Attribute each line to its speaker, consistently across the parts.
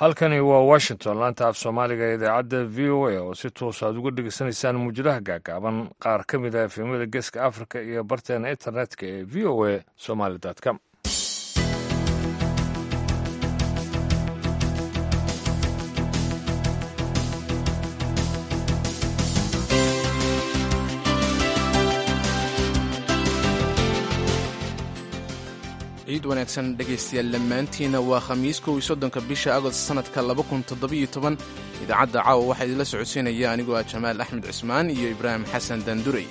Speaker 1: halkani waa washington laanta af soomaaliga ee idaacadda v o a oo si toos aad uga dhegeysanaysaan muujadaha gaagaaban qaar ka mid ah efemada geeska africa iyo barteena internetka ee v o a somaly com
Speaker 2: ciid wanaagsan dhegaystayaal dhammaantiina waa khamiis kow iyo soddonka bisha agost sannadka laba kun toddobiyo toban idaacadda caawa waxaa idinla socodsiinaya anigoo ah jamaal axmed cismaan iyo ibraahim xasan daandurey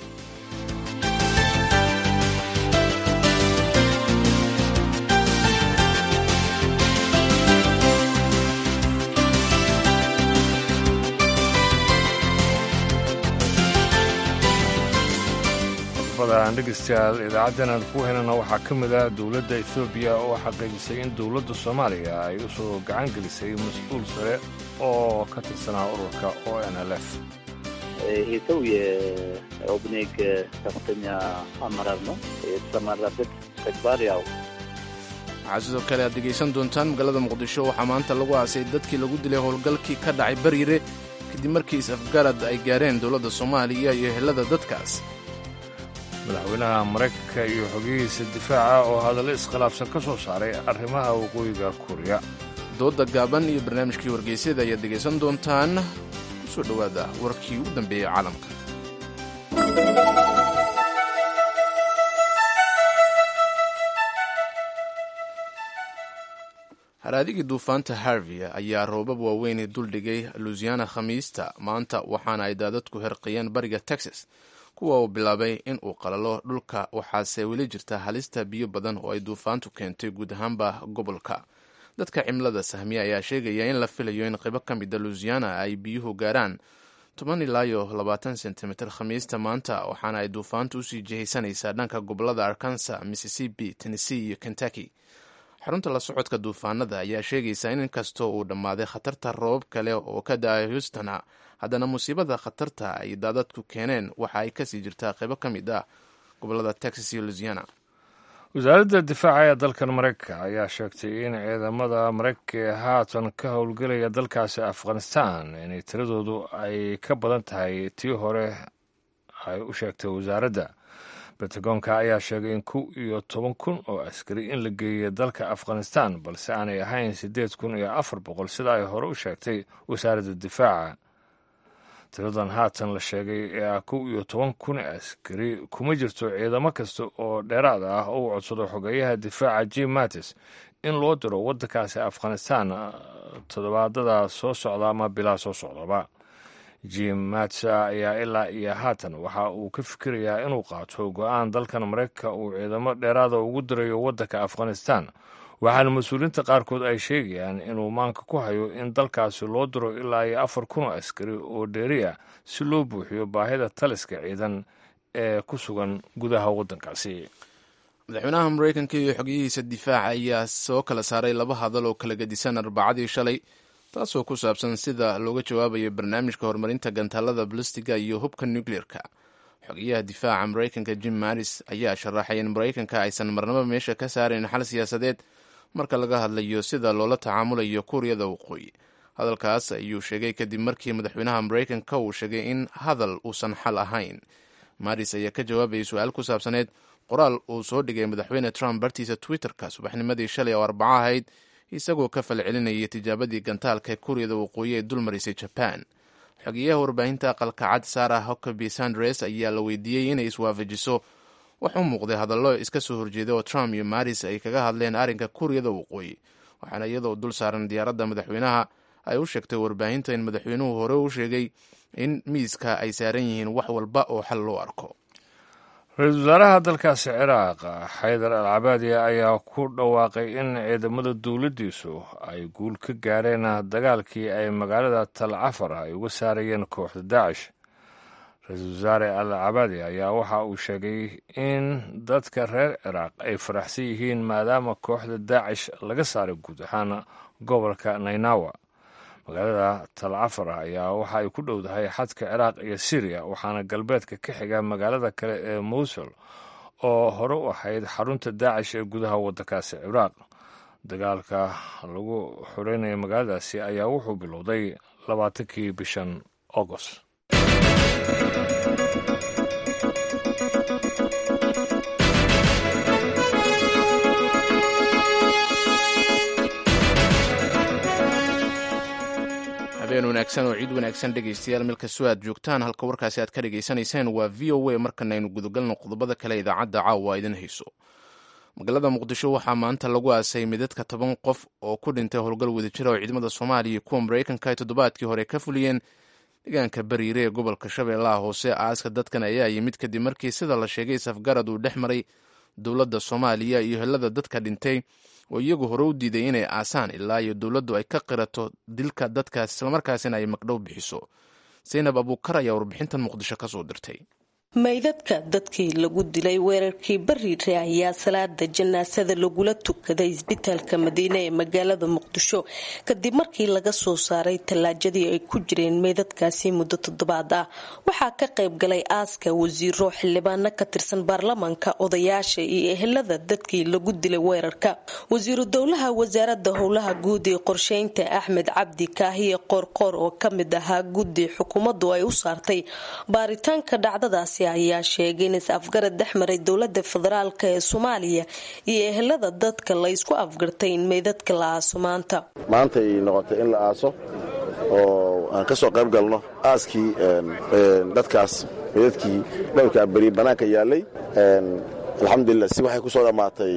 Speaker 1: aan dhegeystayaal idaacaddan aan ku helana waxaa ka mid ah dowladda ethoobiya oo xaqiijisay in dowladda soomaaliya ay u soo gacan gelisay mas-uul sare oo ka tirsanaa ururka o n l f
Speaker 3: ይሄ ሰው የኦብኔግ ከፍተኛ አመራር ነው። የተሰማራበት ተግባር ያው
Speaker 2: waxaa sidoo kale aad dhegaysan doontaan magaalada muqdisho waxaa maanta lagu aasay dadkii lagu dilay howlgalkii ka dhacay bariire kadib markii is-afgarad ay gaareen dowladda soomaaliya iyo ehelada dadkaas
Speaker 1: madaxweynaha maraykanka iyo xogihiisa difaaca oo hadallo iskhilaafsan ka soo saaray arrimaha waqooyiga kuuriya
Speaker 2: doodda gaaban iyo barnaamijkii wargeysyada ayaad dhegaysan doontaan ku soo dhowaada warkii ugu dambeeyey caalamka haraadigii duufaanta harvey ayaa roobab waaweyn duldhigay lusiana khamiista maanta waxaana ay daadadku herqiyeen bariga texas kuwa uu bilaabay in uu qalalo dhulka waxaase weli jirta halista biyo badan oo ay duufaantu keentay guud ahaanba gobolka dadka cimilada sahmiya ayaa sheegaya in la filayo in qaybo ka mida lusiana ay biyuhu gaaraan toban ilaayo labaatan sentimitir khamiista maanta waxaana ay duufaantu usii jihaysanaysaa dhanka gobolada arkansa mississippi tennessee iyo kentucky xarunta la socodka duufaanada ayaa sheegaysa in inkastoo uu dhammaaday khatarta roobab kale oo ka da-ay houstona haddana musiibada khatarta ay daadadku keeneen waxa ay kasii jirtaa qaybo ka mid ah gobolada texas iyo lusiana
Speaker 1: wasaaradda difaaca ee dalkan maraykanka ayaa sheegtay in ciidamada maraykanka ee haatan ka howlgelaya dalkaasi afghanistan inay tiradoodu ay ka badan tahay tii hore ay u sheegtay wasaaradda bentagoonka ayaa sheegay in kow iyo toban kun oo askari in la geeyay dalka afghanistan balse aanay ahayn siddeed kun iyo afar boqol sida ay hore u sheegtay wasaaradda difaaca tiradan haatan la sheegay ee ah kow iyo toban kun askari kuma jirto ciidamo kasta oo dheeraad ah oo u codsado xogeeyaha difaaca jim mattis in loo diro waddankaasi afghanistan toddobaadada soo socda ama bilaa soo socdaba jim mattis ayaa ilaa iyo haatan waxa uu ka fikirayaa inuu qaato go-aan dalkan maraykanka uu ciidamo dheeraada ugu dirayo waddanka afghanistan waxaana mas-uuliyiinta qaarkood ay sheegayaan inuu maanka ku hayo in dalkaasi loo diro ilaa iyo afar kun oo askari oo dheeri ah si loo buuxiyo baahida taliska ciidan ee ku sugan gudaha waddankaasi
Speaker 2: madaxweynaha maraykanka iyo xogiyihiisa difaaca ayaa soo kala saaray laba hadal oo kala gedisan arbacadii shalay taasoo ku saabsan sida looga jawaabayo barnaamijka horumarinta gantaalada balastiga iyo hubka nucleerka xogeyaha difaaca maraykanka jim maris ayaa sharaxay in maraykanka aysan marnaba meesha ka saarayn xal siyaasadeed marka laga hadlayo sida loola tacaamulayo kuuriyada waqooyi hadalkaas ayuu sheegay kadib markii madaxweynaha maraykanka uu sheegay in hadal uusan xal ahayn maris ayaa ka jawaabayay su-aal ku saabsaneed qoraal uu soo dhigay madaxweyne trump bartiisa twitterka subaxnimadii shalay oo arbaco ahayd isagoo ka falcelinayay tijaabadii gantaalka kuuriyada waqooyi ee dulmarisay jaban xogeyaha warbaahinta aqalka cad sarah huckaby sandres ayaa la weydiiyey inay iswaafajiso wax u muuqday hadallo iska soo horjeeda oo trump iyo maris ay kaga hadleen arrinka kuuriyada waqooyi waxaana iyadoo dul saaran diyaaradda madaxweynaha ay u sheegtay warbaahinta in madaxweynuhu hore u sheegay in miiska ay saaran yihiin wax walba oo xal loo arko
Speaker 1: ra-iisul wasaaraha dalkaasi ciraaq xaydar al cabaadiya ayaa ku dhawaaqay in ciidamada dowladdiisu ay guul ka gaareen dagaalkii ay magaalada tal cafar ay uga saarayeen kooxda daacish ra-iisul wasaare al cabaadi ayaa waxa uu sheegay in dadka reer ciraaq ay faraxsan yihiin maadaama kooxda daacish laga saaray guud ahaan gobolka naynawa magaalada talcafar ayaa waxa ay ku dhowdahay xadka ciraaq iyo syriya waxaana galbeedka ka xiga magaalada kale ee mowsul oo hore u ahayd xarunta daacish ee gudaha waddankaasi ciraaq dagaalka lagu xoreynayo magaaladaasi ayaa wuxuu bilowday labaatankii bishan agost
Speaker 2: habeen wanaagsan oo ciid wanaagsan dhegaystayaal meel kastoo aad joogtaan halka warkaasi aad ka dhagaysanayseen waa v o a markana aynu gudagalno qodobada kale idaacadda caawa idin hayso magaalada muqdisho waxaa maanta lagu aasay midadka toban qof oo ku dhintay howlgal wadajira oo ciidamada soomaaliya iyo kuwa maraykanka ay toddobaadkii hore ka fuliyeen deegaanka bariire ee gobolka shabeellaha hoose aaska dadkan ayaa yimid kadib markii sida la sheegay safgarad uu dhex maray dowladda soomaaliya iyo helada dadka dhintay oo iyagu hore u diiday inay aasaan ilaa iyo dowladdu ay ka qirato dilka dadkaas islamarkaasina ay magdhow bixiso saynab abuukar ayaa warbixintan muqdisho ka soo dirtay
Speaker 4: maydadka dadkii lagu dilay weerarkii bariire ayaa salaada janaasada lagula tukaday isbitaalka madiine ee magaalada muqdisho kadib markii laga soo saaray tallaajadii ay ku jireen meydadkaasi muddo toddobaad ah waxaa ka qayb galay aaska wasiiro xildhibaano ka tirsan baarlamaanka odayaasha iyo ehelada dadkii lagu dilay weerarka wasiiru dowlaha wasaarada howlaha guud ee qorsheynta axmed cabdi kaahiye qoorqoor oo kamid ahaa guddi xukuumaddu ay u saartay baaritaanka dhacdadaasi ayaa sheegay in is-afgarad dhex maray dowlada federaalk ee soomaaliya iyo ehelada dadka la ysku afgartay in meydadka la aaso maanta
Speaker 5: maanta ay noqotay in la aaso oo aan ka soo qayb galno aaskii dadkaas meydadkii dhowrkaa beri bannaanka yaallay alxamdulilah si waxay ku soo dhammaatay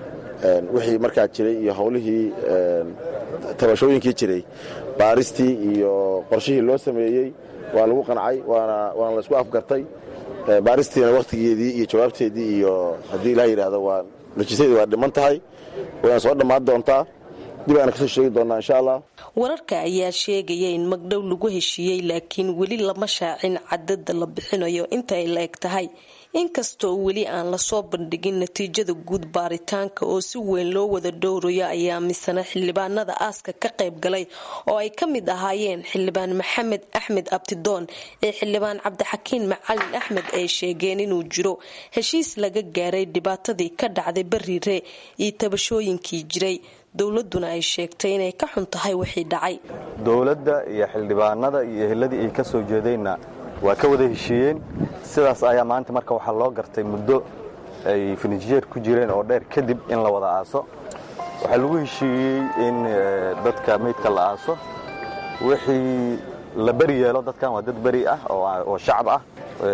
Speaker 5: wixii markaa jiray iyo howlihii tabashooyinkii jiray baaristii iyo qorshihii loo sameeyey waa lagu qancay waana laysku afgartay baaristiina wakhtigeedii iyo jawaabteedii iyo haddii ilaha yidhaahdo waa najisadeedi waa dhiman tahay wayna soo dhammaan doontaa dib aana kasoo sheegi doonaa insha allah
Speaker 4: wararka ayaa sheegaya in magdhow lagu heshiiyey laakiin weli lama shaacin cadada la bixinayo inta ay la eg tahay inkastoo weli aan lasoo bandhigin natiijada guud baaritaanka oo si weyn loo wada dhowrayo ayaa misana xildhibaanada aaska ka qayb galay oo ay ka mid ahaayeen xildhibaan maxamed axmed abtidoon ee xildhibaan cabdixakiin macalin axmed ay sheegeen inuu jiro heshiis laga gaaray dhibaatadii ka dhacday bariire iyo tabashooyinkii jiray dowladuna ay sheegtay inay ka xun tahay wixii dhacay
Speaker 6: dowladda iyo xildhibaanada iyo eheladii ay ka soo jeedeenna waa ka wada heshiiyeen sidaas ayaa maanta marka waxaa loo gartay muddo ay finijeer ku jireen oo dheer kadib in la wada aaso waxaa lagu heshiiyey in dadka meydka la aaso wixii la beri yeelo dadkan waa dad beri ah oo shacab ah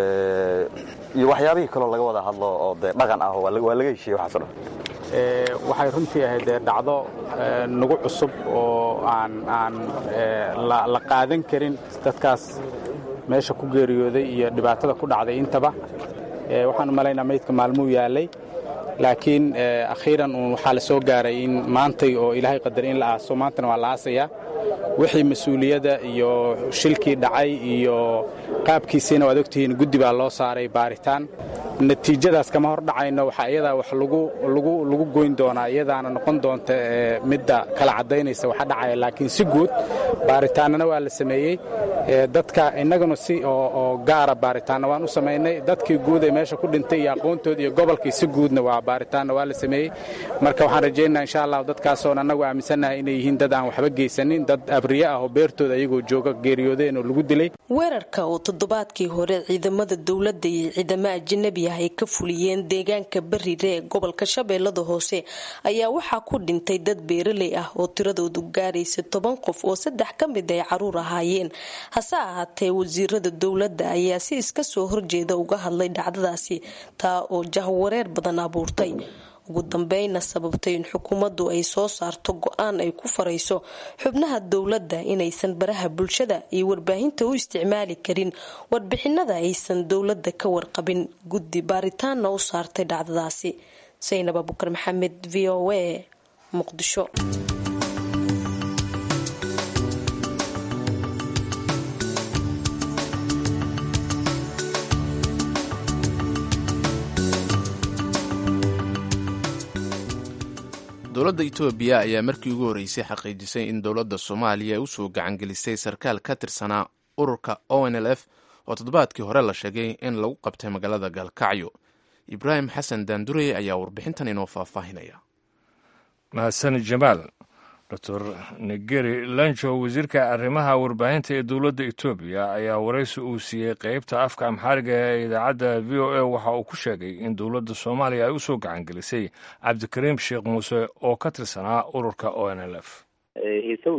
Speaker 6: iyo waxyaabihii kaloo laga wada hadlo oo dee dhaqan ah waa laga heshiiyey waxaaso dhan
Speaker 7: waxay runtii ahayd dee dhacdo nagu cusub oo aan aan la qaadan karin dadkaas meesha ku geeriyooday iyo dhibaatada ku dhacday intaba waxaan u malaynaa meydka maalmuu yaalay laakiin akhiiran uun waxaa la soo gaaray in maantay oo ilaahay qadaray in la aaso maantana waa la aasayaa wixii mas-uuliyadda iyo shilkii dhacay iyo qaabkiisiina waad ogtihiin guddi baa loo saaray baaritaan natiijadaas kama hor dhacayno waxaa iyadaa wax lagu goyn doonaa iyadaana noqon doonta midda kala caddaynaysa waxa dhacaya laakiin si guud baaritaanana waa la sameeyey dadka innaguna si oo gaara baaritaanna waan u samaynay dadkii guud ee meesha ku dhintay iyo aqoontoodii iyo gobolkii si guudna waa baaritaanna waa la sameeyey marka waxaan rajaynaa insha allah dadkaasoon annagu aaminsannahay inay yihiin dad aan waxba geysanin dad abriye ah oo beertooda ayagoo jooga geeriyoodeen oo lagu dilay
Speaker 4: weerarka oo toddobaadkii hore ciidamada dowladda iyo ciidamo ajanabi ah ay ka fuliyeen deegaanka bariire ee gobolka shabeellada hoose ayaa waxaa ku dhintay dad beeraley ah oo tiradoodu gaaraysa toban qof oo saddex ka mid ay caruur ahaayeen hase ahaatee wasiirada dowladda ayaa si iska soo horjeeda uga hadlay dhacdadaasi taa oo jahwareer badan abuurtay ugu dambeyna sababtay in xukuumaddu ay soo saarto go-aan ay ku farayso xubnaha dowladda inaysan baraha bulshada iyo warbaahinta u isticmaali karin warbixinada aysan dowladda ka warqabin guddi baaritaanna u saartay dhacdadaasi saynab abukar maxamed v o a muqdisho
Speaker 2: dowladda etoobiya ayaa markii ugu horreysay xaqiijisay in dowladda soomaaliya ay usoo gacangelisay sarkaal ka tirsanaa ururka o n l f oo toddobaadkii hore la sheegay in lagu qabtay magaalada gaalkacyo ibraahim xasan daandurey ayaa warbixintan inoo faahfaahinaya
Speaker 1: mahadsani jamaal doctor negeri lanjo wasiirka arrimaha warbaahinta ee dowladda etoobiya ayaa waraysi uu siiyey qeybta afka amxaariga ee idaacadda v o a waxa uu ku sheegay in dowladda soomaaliya ay u soo gacangelisay cabdikariim sheekh muuse oo ka tirsanaa ururka o n l f
Speaker 3: ይሄ ሰው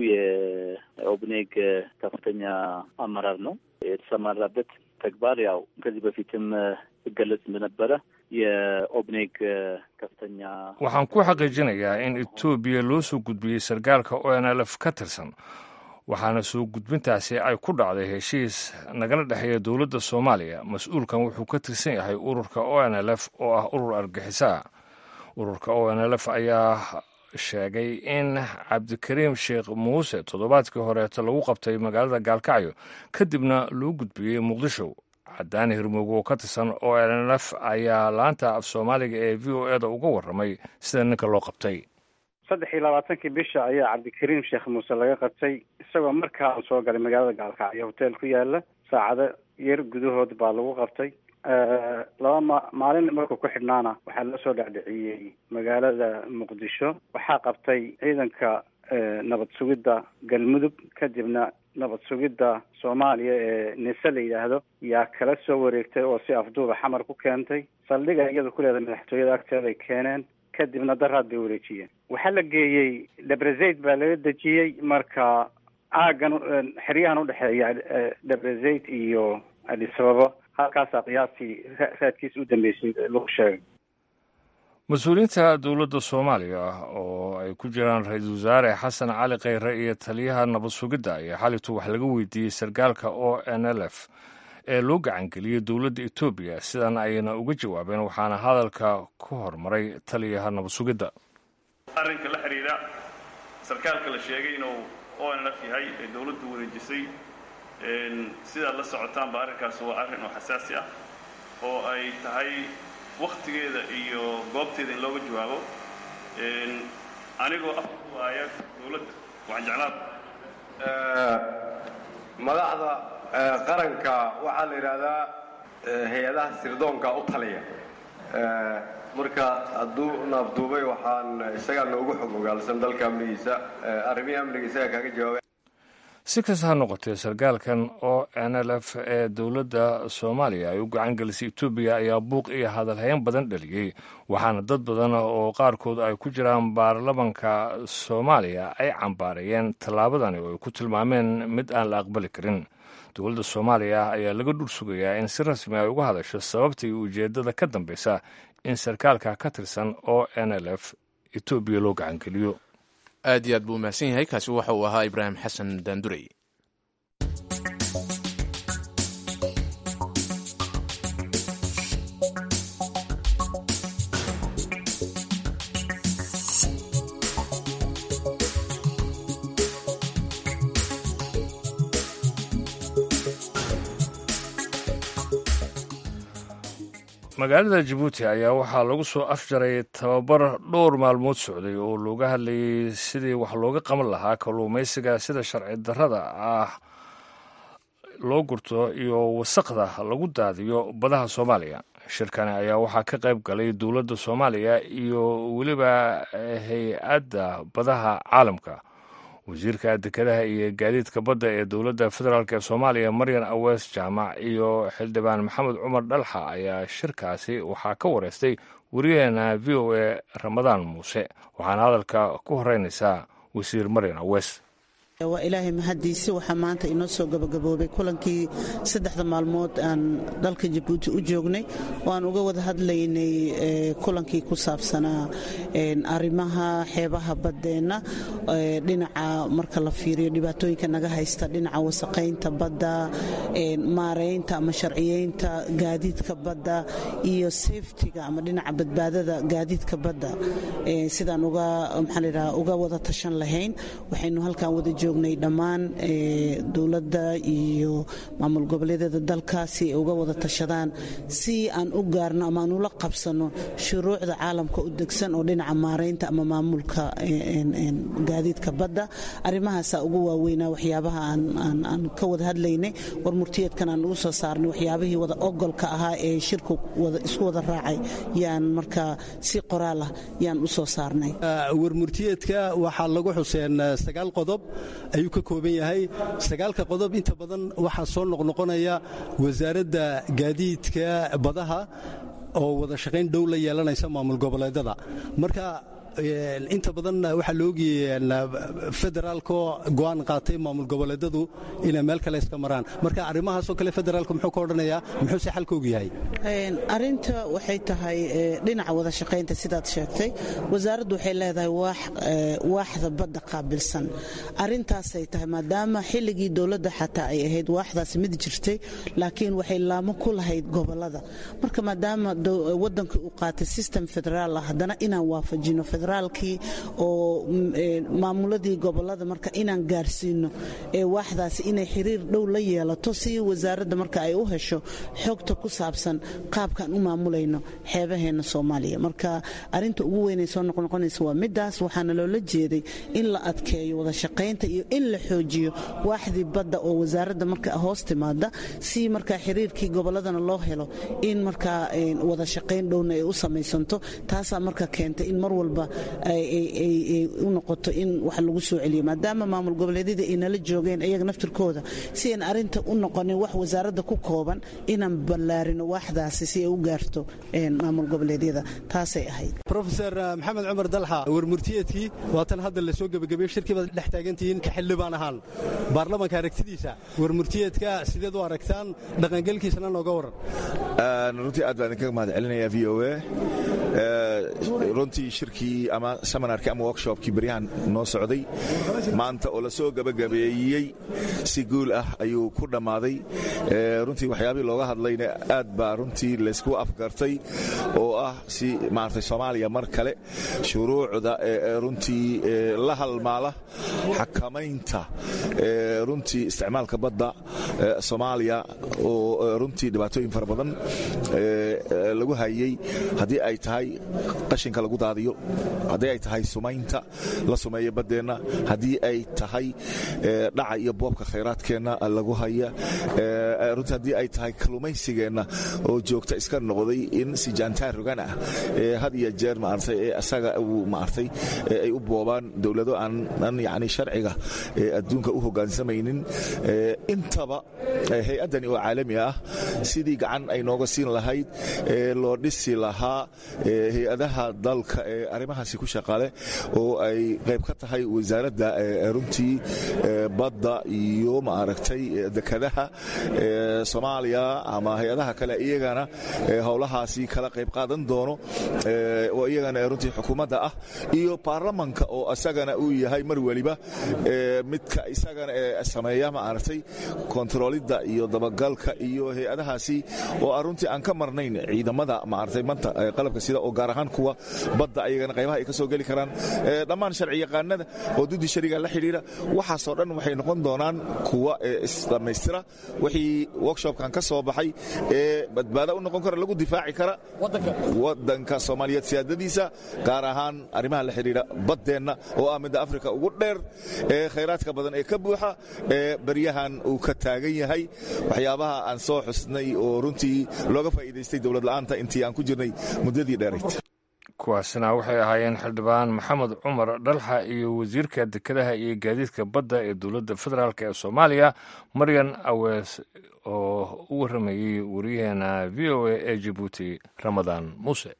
Speaker 3: የኦብኔግ ከፍተኛ አመራር ነው። የተሰማራበት ተግባር ያው ከዚህ በፊትም ሲገለጽ እንደነበረ የኦብኔግ ከፍተኛ
Speaker 1: waxaan ku xaqiijinayaa in etoobiya loo soo gudbiyey sarkaalka o n l f ka tirsan waxaana soo gudbintaasi ay ku dhacday heshiis nagala dhexeeya dowladda soomaaliya mas-uulkan wuxuu ka tirsan yahay ururka o n l f oo ah urur argixisa ururka o n l f ayaa sheegay in cabdikariim sheekh muuse toddobaadkii horeeta lagu qabtay magaalada gaalkacyo kadibna loo gudbiyey muqdisho cadaani hirmoogo oo ka tirsan o n l f ayaa laanta af soomaaliga ee v o eda uga warramay sida ninka loo qabtay
Speaker 8: saddex iyo labaatankii bisha ayaa cabdikariim sheekh muuse laga qabtay isagoo markaa soo galay magaalada gaalkacyo hotel ku yaala saacado yar gudahood baa lagu qabtay laba ma maalin markuu ku xidhnaana waxaa loo soo dhacdhiciyey magaalada muqdisho waxaa qabtay ciidanka nabad sugidda galmudug kadibna nabad sugidda soomaaliya ee nise la yidhaahdo yaa kala soo wareegtay oo si afduuba xamar ku keentay saldhiga iyada ku leedahay madaxtooyada agteeday keeneen kadibna daraad bay wareejiyeen waxaa la geeyey debrezaid baa laga dejiyey marka aagan xeryahan udhexeeya debrezaid iyo adisababo halkaasaa qiyaastii raadkiisa u dambeysay lagu sheegay
Speaker 1: mas-uuliyiinta dowladda soomaaliya oo ay ku jiraan ra-iisul wasaare xasan cali kheyre iyo taliyaha nabad sugidda ayaa xalitu wax laga weydiiyey sarkaalka o n l f ee loo gacangeliyey dowladda etoobiya sidan ayna uga jawaabeen waxaana hadalka ku hormaray taliyaha nabad sugidda
Speaker 9: arrinka la xidhiidha sarkaalka la sheegay inuu o n l f yahay ee dowladdu wareejisay sidaad la socotaanba arrinkaas waa arrin oo xasaasi ah oo ay tahay wakhtigeeda iyo goobteeda in looga jawaabo anigoo afka ku haaya dowladda waxaan jeclaan
Speaker 10: madaxda qaranka waxaa la yidhaahdaa hay-adaha sirdoonka u taliya marka hadduu naafduubay waxaan isagaa noogu xog ogaalsan dalka amnigiisa arrimihii amniga isagaa kaaga jawaabay
Speaker 1: si kasta ha noqotee sarkaalkan o n l f ee dowladda soomaaliya ay u gacan gelisay etoobiya ayaa buuq iyo hadalhayn badan dhaliyey waxaana dad badan oo qaarkood ay ku jiraan baarlamanka soomaaliya ay cambaarayeen tallaabadani oo ay ku tilmaameen mid aan la aqbali karin dowladda soomaaliya ayaa laga dhul sugayaa in si rasmi ay uga hadasho sababta iyo ujeeddada ka dambaysa in sarkaalka ka tirsan o n l f etoobiya loo gacangeliyo
Speaker 2: aad iyo aad buu mahadsan yahay kaasi waxa uu ahaa ibraahim xasan daandurey
Speaker 1: magaalada jabuuti ayaa waxaa lagu soo afjaray tababar dhowr maalmood socday oo looga hadlayay sidii wax looga qaban lahaa kalluumaysiga sida sharci darrada ah loo gurto iyo wasaqda lagu daadiyo badaha soomaaliya shirkani ayaa waxaa ka qayb galay dowladda soomaaliya iyo weliba hay-adda badaha caalamka wasiirka dekedaha iyo gaadiidka badda ee dowladda federaalk ee soomaaliya maryan awees jaamac iyo xildhibaan maxamed cumar dhalxa ayaa shirkaasi waxaa ka wareystay wariyaheena v o a ramadaan muuse waxaana hadalka ku horeynaysaa wasiir maryan awees
Speaker 11: waa ilaahay mahadiisi waxaa maanta inoo soo gabagaboobay kulankii saddexda maalmood aan dalka jabuuti u joognay oo aan uga wada hadlaynay kulankii ku saabsanaa arrimaha xeebaha baddeenna dhinaca marka la fiiriyo dhibaatooyinka naga haysta dhinaca wasaqaynta badda maaraynta ama sharciyeynta gaadiidka badda iyo safetiga ama dhinaca badbaadada gaadiidka badda sidaan uga maxaa ladhaha uga wada tashan lahayn waxaynu halkan wada joog joognay dhammaan dowladda iyo maamul goboleedyada dalka si ay uga wada tashadaan si aan u gaarno ama aan ula qabsano shuruucda caalamka u degsan oo dhinaca maaraynta ama maamulka gaadiidka badda arrimahaasaa ugu waaweynaa waxyaabaha aan ka wada hadlaynay war murtiyeedkan aan ugu soo saarnay waxyaabihii wada ogolka ahaa ee shirku isku wada raacay yaan markaa si qoraal ah yaan u soo saarnay
Speaker 12: warmurtiyeedka waxaa lagu xuseen sagaal qodob ayuu ka kooban yahay sagaalka qodob inta badan waxaa soo noqnoqonaya wasaaradda gaadiidka badaha oo wada shaqayn dhow la yeelanaysa maamul goboleedada marka inta badan waxaa la ogiyey federaalkoo go'aan qaatay maamul goboleedadu inay meel kale iska maraan marka arrimahaasoo kale federaalku muxuu ka odhanayaa muxuuse xalka og yahay
Speaker 11: arinta waxay tahay dhinaca wada shaqaynta sidaad sheegtay wasaaraddu waxay leedahay waaxda badda qaabilsan arintaasay tahay maadaama xilligii dowladda xataa ay ahayd waaxdaasi mid jirtay laakiin waxay laamo ku lahayd gobolada marka maadaama wadanka uu qaatay system federaal ah haddana inaan waafajino federaalkii oo maamuladii gobolada marka inaan gaarsiino ee waaxdaasi inay xiriir dhow la yeelato si wasaaradda marka ay u hesho xogta ku saabsan qaabkaan u maamulayno xeebaheena soomaaliya marka arinta ugu weynay soo noqnoqonaysa waa midaas waxaana loola jeeday in la adkeeyo wada shaqaynta iyo in la xoojiyo waaxdii badda oo wasaaradda marka hoos timaada si marka xiriirkii goboladana loo helo in markaa wada shaqayn dhowna ay u samaysanto taasaa marka keentay in mar walba ay u noqoto in wax lagu soo celiyo maadaama maamul goboleedyada ay nala joogeen iyaga naftirkooda si aan arinta u noqonin wax wasaaradda ku kooban inaan ballaarino waaxdaasi si ay u gaarto maamul goboleedyada taasay ahayd
Speaker 12: rofeor maxamed cumar dalxa warmurtiyeedkii waatan hadda la soo gebagabeeye shirkii baad dhex taagantihiin ka xildhibaan ahaan baarlamanka aragtidiisa warmurtiyeedka sideed u aragtaan dhaqangelkiisana nooga waran
Speaker 13: runtii aad baan idinkaga mahad celinaya v o a runtii shirkii ama seminarkii ama workshopkii beryahan noo socday maanta oo la soo gebagabeeyey si guul ah ayuu ku dhammaaday runtii waxyaabihii looga hadlayna aad baa runtii laysku afgartay oo ah si maaragtay soomaaliya mar kale shuruucda runtii la halmaala xakamaynta runtii isticmaalka badda soomaaliya oo runtii dhibaatooyin fara badan lagu hayey haddii ay tahay qashinka lagu daadiyo haddii ay tahay sumaynta la sumeeya baddeenna haddii ay tahay dhaca iyo boobka khayraadkeenna lagu haya runtii haddii ay tahay kalluumaysigeenna oo joogta iska noqday in si jaantaan rogan ah had iyo jeer maartay ee asaga uu maartay ay u boobaan dowlado aan yacni sharciga adduunka u hoggaansamaynin intaba hay-addani oo caalami ah sidii gacan ay nooga siin lahayd loo dhisi lahaa hay-adaha dalka ee arrimahaasi ku shaqale oo ay qayb ka tahay wasaaradda runtii badda iyo maaragtay dekadaha soomaaliya ama hay-adaha kale iyagana howlahaasi kala qayb qaadan doono oo iyagana runtii xukuumadda ah iyo baarlamanka oo isagana uu yahay mar weliba midka isagana sameeya maaragtay kontaroolidda iyo dabagalka iyo hay-adahaasi oo aan runtii aan ka marnayn ciidamada maaragtay manta qalabka sida oo gaar ahaan kuwa badda ayagana qaybaha ay ka soo geli karaan dhammaan sharci yaqaanada oo duddi shariga la xidhiira waxaasoo dhan waxay noqon doonaan kuwa isdhammaystira wixii workshopkan ka soo baxay ee badbaada u noqon kara lagu difaaci kara wadanka soomaaliyeed siyaadadiisa gaar ahaan arrimaha la xidhiira baddeenna oo ah midda afrika ugu dheer ee khayraadka badan ee ka buuxa ee baryahan uu ka taagan yahay waxyaabaha aan soo xusnay oo runtii looga faa'iidaystay dowlad la'aanta intii aan ku jirnay muddadii dheerayd
Speaker 1: kuwaasina waxay ahaayeen xildhibaan maxamed cumar dhalxa iyo wasiirka dekedaha iyo gaadiidka badda ee dowladda federaalk ee soomaaliya maryan awees oo u warramayey wariyaheena v o a ee jabuuti ramadaan muuse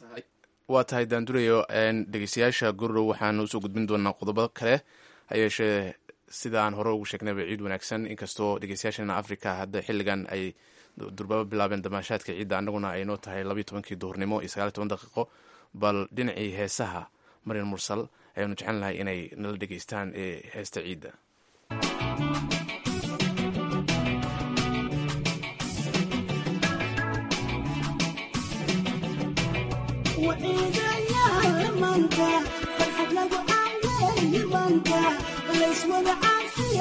Speaker 2: waa tahay daandurayo dhegeystayaasha gurrow waxaan usoo gudbin doonaa qodobo kale ha yeeshee sida aan hore ugu sheegnayba ciid wanaagsan inkastoo dhegeystayaasheena africa hadda xilligan ay durbaabo bilaabeen damaashaadka ciidda annaguna ay noo tahay labayo tobankii duhurnimo iyo sagaaliy toban daqiiqo bal dhinacii heesaha maryan mursal ayaanu jecel lahay inay nala dhegeystaan ee heesta ciidda
Speaker 14: farxad lagu caaweeyi banka layswada caaf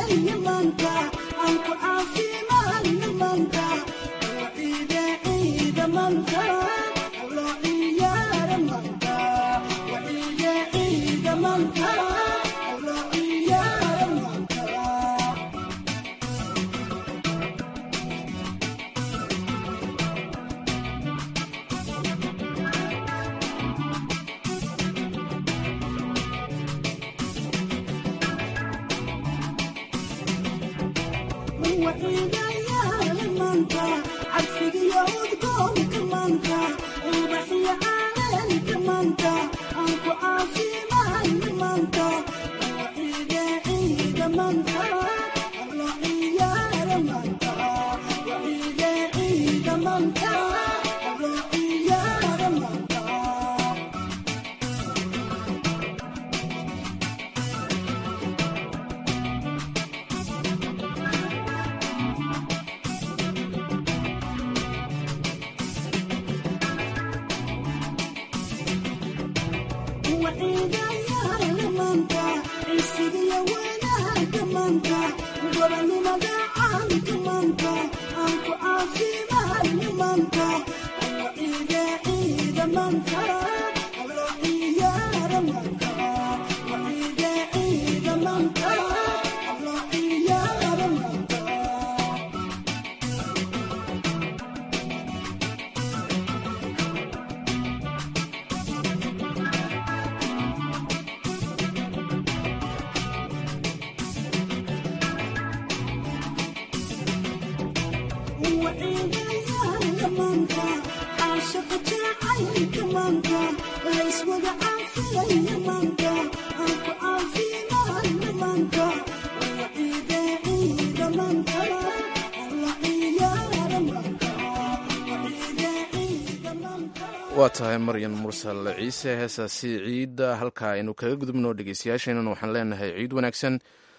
Speaker 2: waa tahay maryan mursal ciise heesaasi ciidda halkaa aynu kaga gudubno dhegeystayaasheenan waxaan leenahay ciid wanaagsan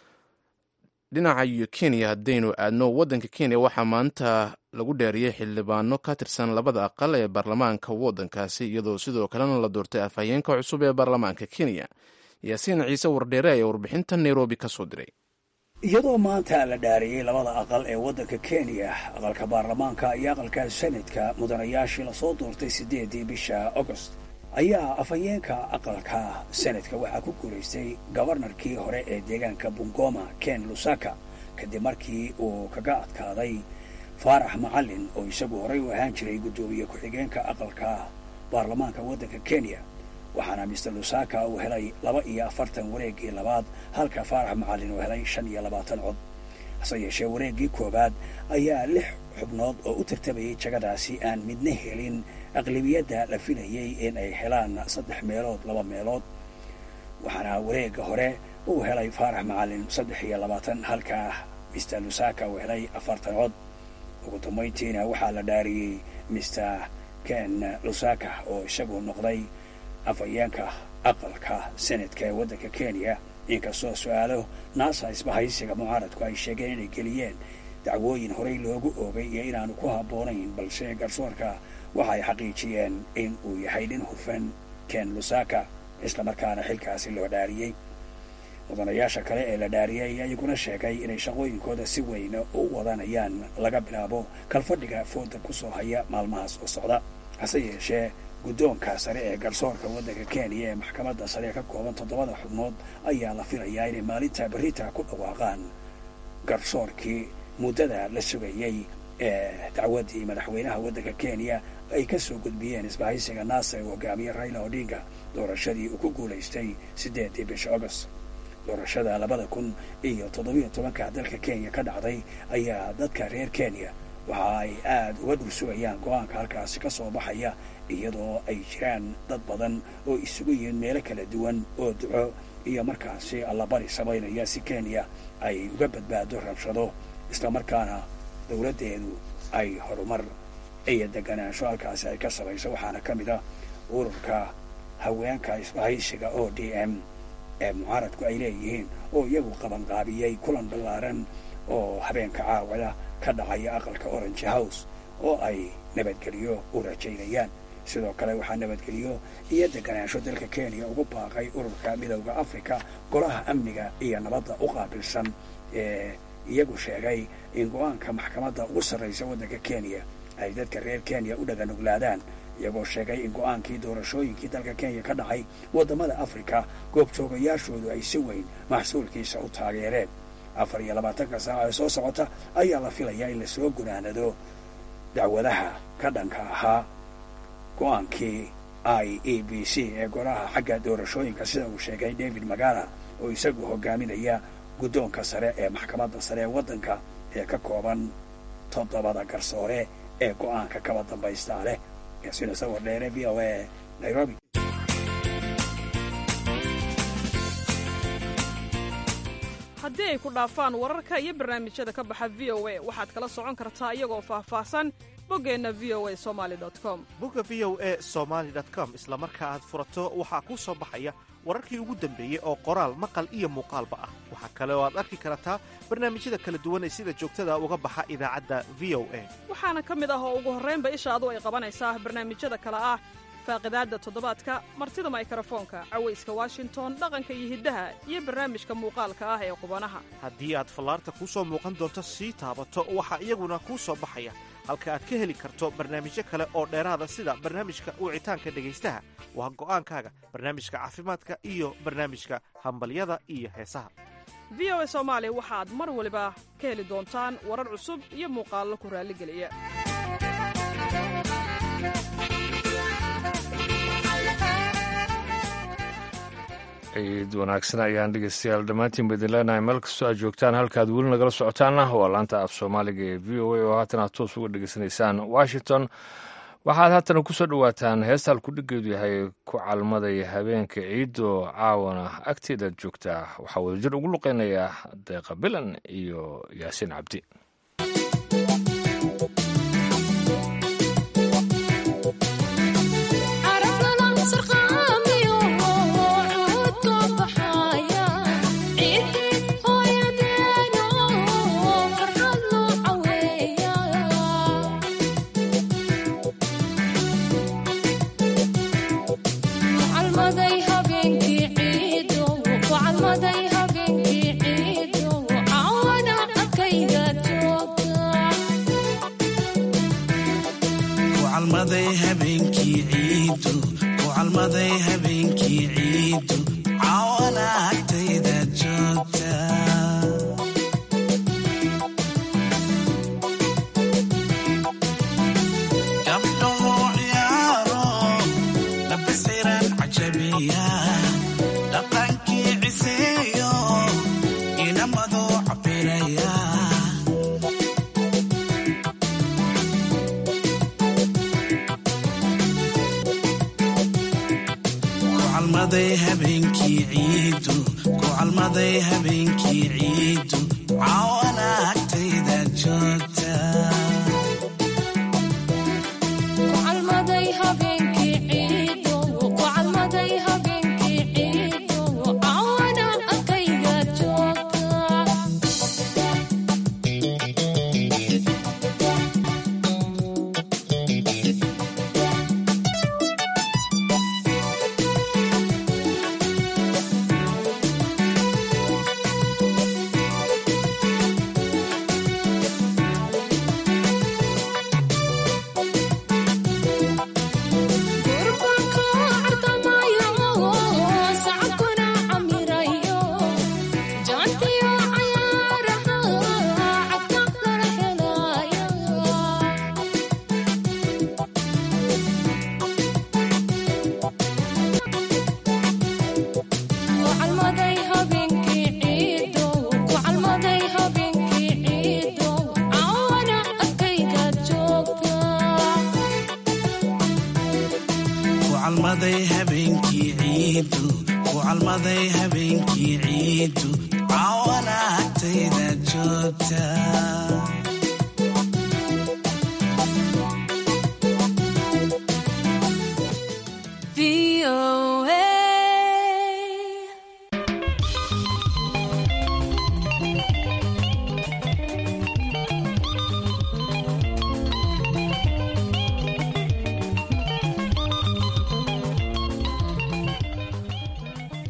Speaker 2: dhinaca iyo kenya haddaynu aadno waddanka kenya waxaa maanta lagu dheeriyey xildhibaano ka tirsan labada aqal ee baarlamaanka waddankaasi iyadoo sidoo kalena la doortay afhayeenka cusub ee baarlamaanka kenya yaasiin ciise wardheere ayaa warbixinta nairobi ka soo diray
Speaker 14: iyadoo maanta la dhaariyey labada aqal ee waddanka kenya aqalka baarlamaanka iyo aqalka senadka mudanayaashii lasoo doortay siddeedii bisha agost ayaa afhayeenka aqalka senadka waxaa ku guulaystay gobarnarkii hore ee deegaanka bungoma ken lusaka kadib markii uu kaga adkaaday faarax macalin oo isagu horey u ahaan jiray guddoomiye ku-xigeenka aqalka baarlamaanka waddanka kenya waxaana mister lusaka uu helay laba iyo afartan wareeggii labaad halka faarax macalin uu helay shan iyo labaatan cod hase yeeshee wareeggii koowaad ayaa lix xubnood oo u tartamayay jagadaasi aan midna helin aqlibiyadda la filayey in ay helaan saddex meelood laba meelood waxaana wareegga hore uu helay faarax macalin saddex iyo labaatan halka mister lusaka uu helay afartan cod ugu dambayntiina waxaa la dhaariyey mister ken lusaka oo isagu noqday afhayeenka aqalka senadka ee waddanka kenya inkastoo su-aalo naasa isbahaysiga mucaaradku ay sheegeen inay geliyeen dacwooyin horey loogu oogay iyo inaanu ku habboonayn balse garsoorka waxa ay xaqiijiyeen in uu yahay nin hufan ken lusaka islamarkaana xilkaasi loo dhaariyey mudanayaasha kale ee la dhaariyay ayaa iyaguna sheegay inay shaqooyinkooda si weyn u wadanayaan laga bilaabo kalfadhiga fooda ku soo haya maalmahaas oo socda hase yeeshee guddoonka sare ee garsoorka waddanka kenya ee maxkamadda sare ka kooban toddobada xubnood ayaa la filayaa inay maalinta berita ku dhawaaqaan garsoorkii muddada la sugayey ee dacwaddii madaxweynaha waddanka kenya ay ka soo gudbiyeen isbahaysiga naasa ee hogaamiye raila odinga doorashadii uu ku guulaystay siddeedii bisha agost doorashada labada kun iyo toddobiyo tobanka dalka kenya ka dhacday ayaa dadka reer kenya waxa ay aada uga dhul sugayaan go-aanka halkaasi ka soo baxaya iyadoo ay jiraan dad badan oo isugu yihiin meelo kala duwan oo duco iyo markaasi allabari samaynaya si kenya ay uga badbaado rabshado islamarkaana dowladdeedu ay horumar iyo deganaansho halkaasi ay ka samayso waxaana ka mid ah ururka haweenka isbahaysiga o d m ee mucaaradku ay leeyihiin oo iyagu qabanqaabiyey kulan ballaaran oo habeenka caawada ka dhacaya aqalka orange house oo ay nabadgelyo u rajaynayaan sidoo kale waxaa nabadgeliyo iyo deganaansho dalka kenya ugu baaqay ururka midowda afrika golaha amniga iyo nabadda u qaabilsan ee iyagu sheegay in go-aanka maxkamadda ugu sarraysa waddanka kenya ay dadka reer kenya u dhaganuglaadaan iyagoo sheegay in go-aankii doorashooyinkii dalka kenya ka dhacay waddamada afrika goobjoogayaashoodu ay si weyn maxsuulkiisa u taageereen afar iyo labaatanka saaco ee soo socota ayaa la filayaa in lasoo gunaanado dacwadaha ka dhanka ahaa go-aankii i e b c ee golaha xagga doorashooyinka sida uu sheegay david magala oo isagu hogaaminaya guddoonka sare ee maxkamadda sare ee waddanka ee ka kooban toddobada garsoore ee go-aanka kaba dambaystaa leh yaasiina sawir dheere v o a nairobi
Speaker 15: haddii ay ku dhaafaan wararka iyo barnaamijyada ka baxa v o a waxaad kala socon kartaa iyagoo faahfaahsan boggeenna v o a somali com
Speaker 16: bogga v o a somaali com isla marka aad furato waxaa kuu soo baxaya wararkii ugu dambeeyey oo qoraal maqal iyo muuqaalba ah waxaa kale oo aad arki kartaa barnaamijyada kala duwan ee sida joogtada uga baxa idaacadda v o a
Speaker 15: waxaana ka mid ah oo ugu horraynba ishaadu ay qabanaysaa barnaamijyada kale ah faaqidaadda toddobaadka martida maykarafoonka cawayska washington dhaqanka iyo hiddaha iyo barnaamijka muuqaalka ah ee qubanaha
Speaker 16: haddii aad fallaarta kuu soo muuqan doonto sii taabato waxaa iyaguna kuu soo baxaya halka aad ka heli karto barnaamijyo kale oo dheeraada sida barnaamijka wicitaanka dhegaystaha waa go'aankaaga barnaamijka caafimaadka iyo barnaamijka hambalyada iyo heesaha
Speaker 15: v o a soomaali waxaad mar waliba ka heli doontaan warar cusub iyo muuqaallo ku raalligeliya
Speaker 1: ciid wanaagsan ayaan dhegeystayaal dhammaantiin ba idin leenahay meel kastoo aad joogtaan halkaad weli nagala socotaana waa laanta af soomaaliga ee v o a oo haatan aad toos uga dhegeysanaysaan washington waxaad haatana ku soo dhowaataan heesta halkudhigeedu yahay ku calmaday habeenka ciidoo caawana agteedaad joogtaa waxaa wadajir ugu luqeynaya deeqa bilan iyo yaasiin cabdi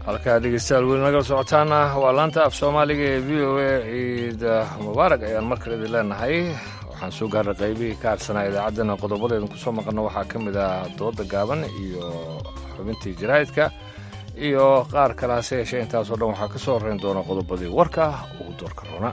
Speaker 1: halkaa dhegeystayaal weli nagala socotaana waa laanta af soomaaliga ee v o a ciid mubaarak ayaan mar kale idin leenahay waxaan soo gaarnay qaybihii ka harsanaa idaacaddana qodobadeedan kusoo maqanno waxaa ka mid ah dooda gaaban iyo xubintii jaraa'idka iyo qaar kale hase yeeshee intaasoo dhan waxaa ka soo horrayn doona qodobadii warka ugu doorka roona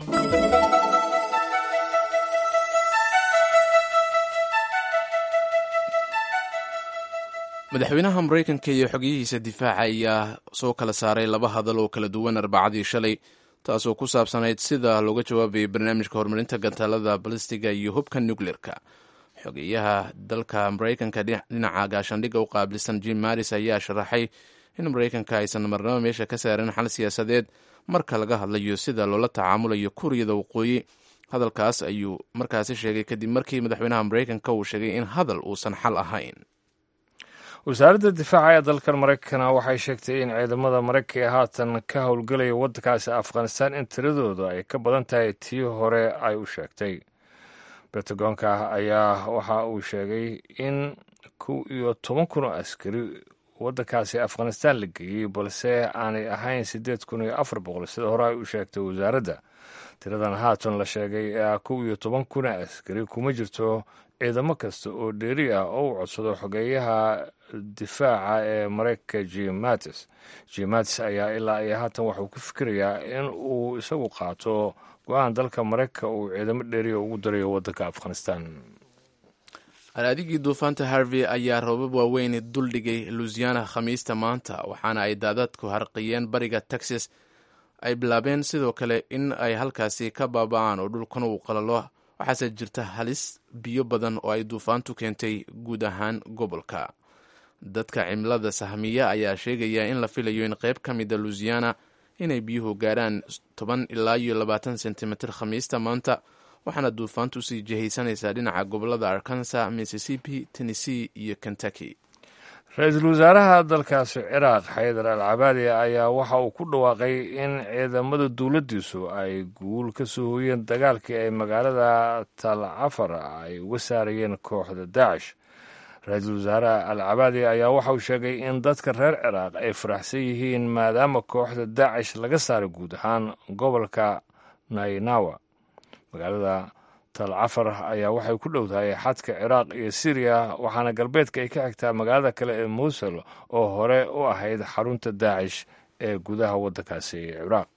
Speaker 2: madaxweynaha maraykanka iyo xogiyihiisa difaaca ayaa soo kala saaray laba hadal oo kala duwan arbacadii shalay taasoo ku saabsanayd sida looga jawaabayay barnaamijka horumarinta gantaalada balistiga iyo hubka nukleerka xogeyaha dalka maraykanka dhinaca gaashaandhigga u qaabilsan jim maris ayaa sharaxay in maraykanka aysan marnabo meesha ka saarin xal siyaasadeed marka laga hadlayo sida loola tacaamulayo kuuriyada waqooyi hadalkaas ayuu markaasi sheegay kadib markii madaxweynaha maraykanka uu sheegay in hadal uusan xal ahayn
Speaker 1: wasaaradda difaaca ee dalkan maraykana waxay sheegtay in ciidamada maraykanka ee haatan ka howlgelaya waddankaasi afghanistan in tiradooda ay ka badan tahay tii hore ay u sheegtay bentagoonka ayaa waxa uu sheegay in kow iyo toban kun oo askari waddankaasi afghanistan la geeyey balse aanay ahayn siddeed kun iyo afar boqol sida hore ay u sheegtay wasaaradda tiradan haatan la sheegay ee kow iyo toban kuna askari kuma jirto ciidamo kasta oo dheeri ah oo u codsado xogeeyaha difaaca ee maraykanka jim mattis jim mattis ayaa ilaa iyo haatan waxauu ku fikirayaa in uu isagu qaato go-aan dalka maraykanka uu ciidamo dheeriya ugu darayo waddanka afghanistan
Speaker 2: alaadigii duufaanta harvey ayaa roobab waaweyn duldhigay luisiana khamiista maanta waxaana ay daadadku harqiyeen bariga texas ay bilaabeen sidoo kale in ay halkaasi ka baaba-aan oo dhulkan uu qalalo waxaase jirta halis biyo badan oo ay duufaantu keentay guud ahaan gobolka dadka cimilada sahmiya ayaa sheegaya in la filayo in qayb ka mida luisiana inay biyuhu gaarhaan toban ilaa iyo labaatan sentimitir khamiista maanta waxaana duufaantu sii jihaysanaysaa dhinaca gobolada arkansas mississippi tennessee iyo kentucky
Speaker 1: ra-iisul wasaaraha dalkaasi ciraaq xaydar al cabaadi ayaa waxa uu ku dhawaaqay in ciidamada dowladdiisu ay guul ka soo hooyeen dagaalkii ay magaalada tal cafar ay uga saarayeen kooxda daacish ra-iisul wasaare al cabaadi ayaa waxa uu sheegay in dadka reer ciraaq ay faraxsan yihiin maadaama kooxda daacish laga saaray guud ahaan gobolka nainawa magaalada tal cafar ayaa waxay ku dhowdahay xadka ciraaq iyo siriya waxaana galbeedka ay ka xigtaa magaalada kale ee muusul oo hore u ahayd xarunta daacish ee gudaha waddankaasi ciraaq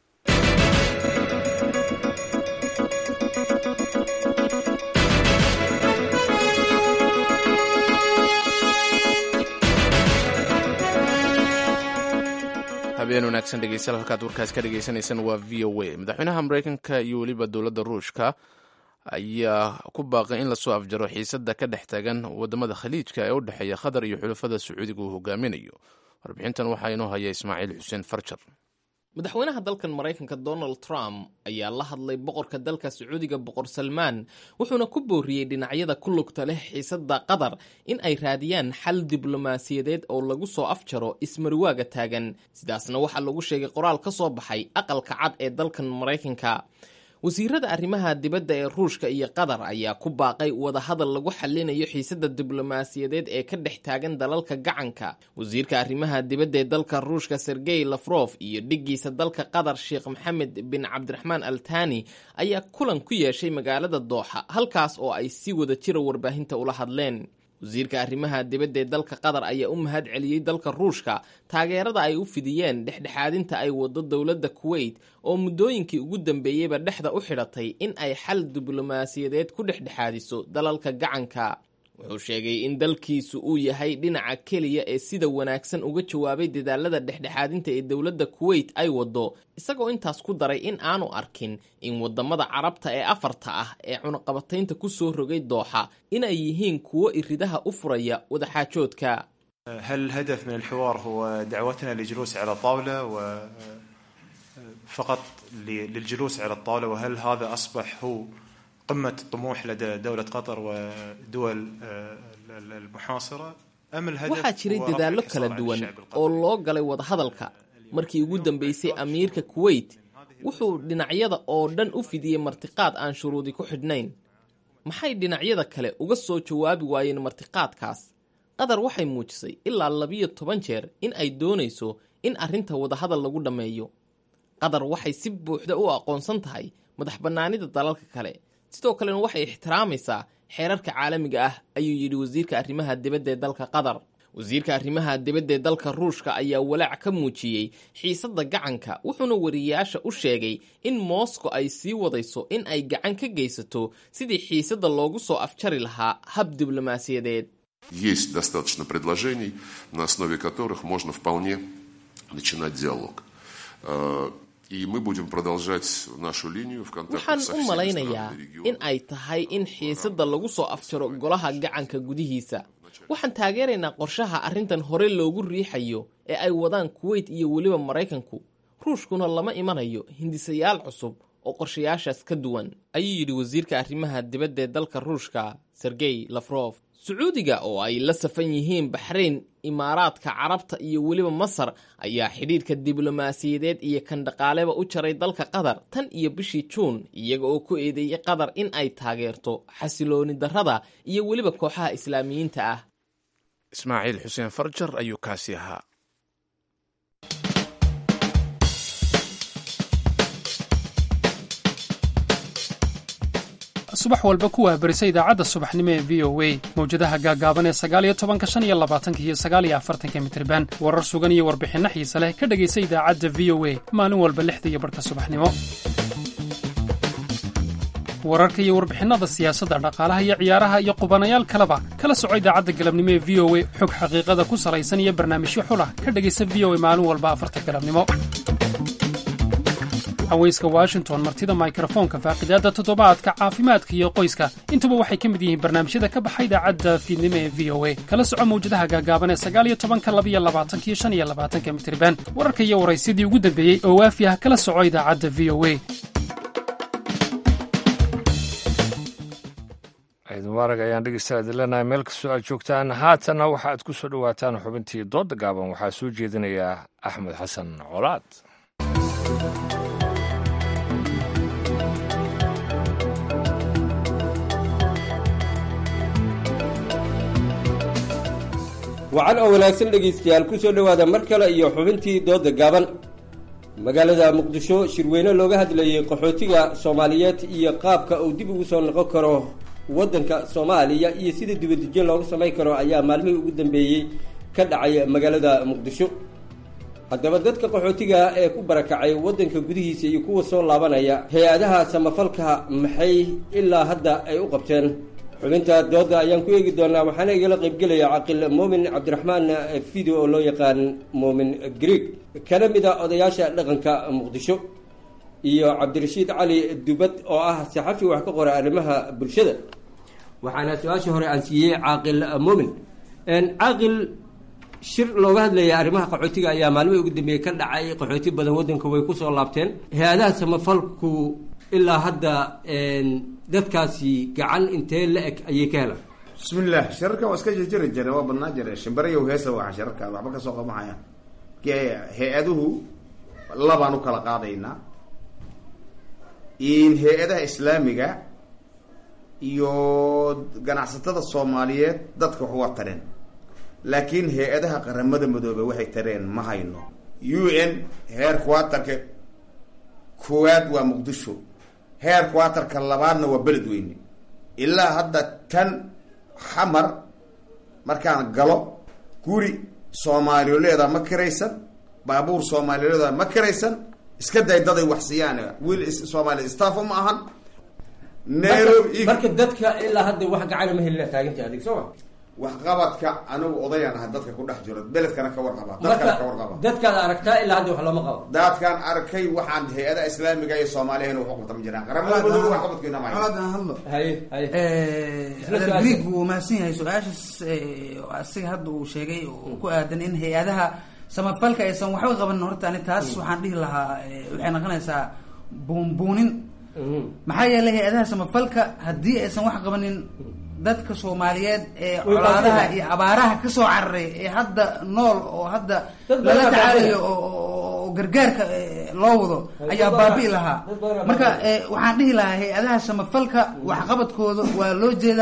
Speaker 2: habeen wanaagsan dhegeystayaal halkaad warkaas ka dhegeysaneysaan waa v o a madaxweynaha maraykanka iyo weliba dowladda ruushka ayaa ku baaqay in lasoo afjaro xiisada ka dhex taagan wadamada khaliijka ee u dhexeeya qatar iyo xulafada sacuudiga uu hogaaminayo warbixintan waxaa inoo haya ismaaciil xuseen farjar
Speaker 17: madaxweynaha dalkan maraykanka donald trump ayaa la hadlay boqorka dalka sacuudiga boqor salmaan wuxuuna ku booriyey dhinacyada ku lugta leh xiisada qatar in ay raadiyaan xal diblomaasiyadeed oo lagu soo afjaro ismariwaaga taagan sidaasna waxaa lagu sheegay qoraal ka soo baxay aqalka cad ee dalkan maraykanka wasiirada arrimaha dibadda ee ruushka iyo qatar ayaa ku baaqay wadahadal lagu xalinayo xiisada diblomaasiyadeed ee ka dhex taagan dalalka gacanka wasiirka arrimaha dibadda ee dalka ruushka sergey lafrof iyo dhiggiisa dalka qatar sheekh maxamed bin cabdiraxmaan al tani ayaa kulan ku yeeshay magaalada dooxa halkaas oo ay si wada jira warbaahinta ula hadleen wasiirka arrimaha dibadda ee dalka qatar ayaa u mahad celiyey dalka ruushka taageerada ay u fidiyeen dhexdhexaadinta ay wado dowladda kuweyt oo muddooyinkii ugu dambeeyeyba dhexda u xidhatay in ay xal diblomaasiyadeed ku dhexdhexaadiso dalalka gacanka wuxuu sheegay in dalkiisu uu yahay dhinaca keliya ee sida wanaagsan uga jawaabay dadaalada dhexdhexaadinta ee dowladda kuweyt ay wado isagoo intaas ku daray in aanu arkin in wadamada carabta ee afarta ah ee cunaqabataynta ku soo rogay dooxa inay yihiin kuwo iridaha u furaya wadaxaajoodka
Speaker 18: هل الهدف من الحوار هو دعوتنا للجلوس على طاولة وفقط للجلوس على الطاولة وهل هذا أصبح هو قمة الطموح لدى دولة قطر ودول المحاصرة أم الهدف
Speaker 17: waxaa jiray dadaallo kala duwan oo loo galay wadahadalka markii ugu dambeysay amiirka kuweyt wuxuu dhinacyada oo dhan u fidiyey martiqaad aan shuruudi ku xidhnayn maxay dhinacyada kale uga soo jawaabi waayeen martiqaadkaas qatar waxay muujisay ilaa labiyo toban jeer in ay doonayso in arrinta wadahadal lagu dhammeeyo qatar waxay si buuxda u aqoonsan tahay madax bannaanida dalalka kale sidoo kalena waxay ixtiraamaysaa xeerarka caalamiga ah ayuu yidhi wasiirka arrimaha dibadda ee dalka qatar wasiirka arrimaha dibadda ee dalka ruushka ayaa walaac ka muujiyey xiisadda gacanka wuxuuna wariyayaasha u sheegay in moscow ay sii wadayso in ay gacan ka geysato sidii xiisadda loogu soo afjari lahaa hab diblomaasiyadeed
Speaker 19: Есть достаточно предложений, на основе которых можно вполне начинать диалог. Э, И мы будем продолжать нашу линию в контактах
Speaker 17: waxaan
Speaker 19: со
Speaker 17: u
Speaker 19: всеми
Speaker 17: malaynayaa
Speaker 19: странами региона.
Speaker 17: in ay tahay in xiisadda lagu soo afjaro golaha gacanka gudihiisa waxaan taageeraynaa qorshaha arrintan hore loogu riixayo ee ay wadaan kuweyt iyo weliba maraykanku ruushkuna lama imanayo hindisayaal cusub oo qorshayaashaas ka duwan ayuu yidhi wasiirka arrimaha dibadda ee dalka ruushka sergey lafrof sacuudiga oo ay la safan yihiin baxrayn imaaraadka carabta iyo weliba masar ayaa xidhiidhka diblomaasiyadeed iyo kan dhaqaaleba u jaray dalka qatar tan iyo bishii juun iyaga oo ku eedeeyey qatar in ay taageerto xasilooni darrada iyo weliba kooxaha islaamiyiinta ah
Speaker 2: ismaaciil xuseen farjar ayuu kaasi ahaa
Speaker 20: subax walba ku waabarisa idaacadda subaxnimo ee v o a mawjadaha gaagaaban ee sagaaliyo tobanka shan iyo labaatanka iyo sagaaliyo afartanka mitriban warar sugan iyo warbixinno xiise leh ka dhegaysa idaacadda v o a maalin walba lixda iyo barhka subaxnimo wararka iyo warbixinnada siyaasadda dhaqaalaha iyo ciyaaraha iyo qubanayaal kaleba kala soco idaacadda galabnimo ee v o a xog xaqiiqada ku salaysan iyo barnaamijyo xulah ka dhegaysa v o a maalin walba afarta galabnimo haweyska washington martida mikrofoonka faaqidaadda toddobaadka caafimaadka iyo qoyska intuba waxay ka mid yihiin barnaamijyada ka baxa idaacadda fiidnimo ee v o a kala soco mawjadaha gaagaaban ee sagaaliyo tobanka labiyo labaatanka iyo shan iyo labaatanka mitriban wararka iyo waraysyadii ugu dambeeyey oo waafi ah kala soco idaacadda v o a
Speaker 1: ciid mubaarag ayaan dhegeystayaa idin leenahay meel kastoo aad joogtaan haatanna waxa aad ku soo dhowaataan xubintii doodda gaaban waxaa soo jeedinayaa axmed xasan colaad
Speaker 21: wacan oo wanaagsan dhegaystayaal ku soo dhowaada mar kale iyo xubintii dooda gaaban magaalada muqdisho shirweyne looga hadlayey qaxootiga soomaaliyeed iyo qaabka uu dib ugu soo noqon karo waddanka soomaaliya iyo sida dibadejin loogu samayn karo ayaa maalmihii ugu dambeeyey ka dhacay magaalada muqdisho haddaba dadka qaxootiga ee ku barakacay waddanka gudihiisa iyo kuwa soo laabanaya hay-adaha samafalka maxay ilaa hadda ay u qabteen xubinta dooda ayaan ku eegi doonaa waxaana igala qaybgelaya caqil muumin cabdiraxmaan fido oo loo yaqaan muumin greeg kana mid a odayaasha dhaqanka muqdisho iyo cabdirashiid cali dubad oo ah saxafi wax ka qora arrimaha bulshada waxaana su-aasha hore aan siiyey caaqil muumin caaqil shir looga hadlaya arrimaha qaxootiga ayaa maalmihii ugu dambeeyey ka dhacay qaxooti badan waddanka way kusoo laabteen hay-adaha samafalku ilaa hadda dadkaasi gacan intee la eg ayay ka helaan
Speaker 22: bismillaah shirarka waa iska jirjiri jire waa badnaa jire shimbarayow heesa waxa shirarka waxba kasoo qabahaya hay-aduhu labaan u kala qaadaynaa in hay-adaha islaamiga iyo ganacsatada soomaaliyeed dadka wax waa tareen laakiin hay-adaha qaramada madoobe waxay tareen ma hayno u n heer quatarka koowaad waa muqdisho heer quatarka labaadna waa beledweyne ilaa hadda tan xamar markaan galo guri soomaaliyoleeda ma kiraysan baabuur soomaaliyoleeda ma kiraysan iska day daday wax siiyaan wiil soomaali staff ma ahan nairobi
Speaker 21: marka dadka ilaa hadda wax gacana ma helina taaganta adig soo ma
Speaker 22: waxqabadka anigu odayaan aha dadka ku dhex jiro beledkana ka warqaba dadkana ka warqaba
Speaker 21: dadkaad aragtaa ilaa hadda wax looma qabo
Speaker 22: dadkaan arkay waxaan hay-adaha islaamiga iyo soomaaliya wax qabta ma jiraan qaramada madoobe waxqabadkiina ma
Speaker 23: aan hadlo greeg wuu mahadsan yahay su-aashaas asiga hadda uu sheegay oo ku aadan in hay-adaha samafalka aysan waxba qaban horta ani taas waxaan dhihi lahaa waxay noqonaysaa buunbuunin maxaa yeelay hay-adaha samafalka haddii aysan wax qabanin dadka soomaaliyeed ee colaadaha iyo abaaraha kasoo cararay ee hadda nool oo hadda lala tacaalayo oo gargaarka loo wado ayaa baabi'i lahaa marka waxaan dhihi lahaa hay-adaha samafalka waxqabadkooda waa loo jeedaa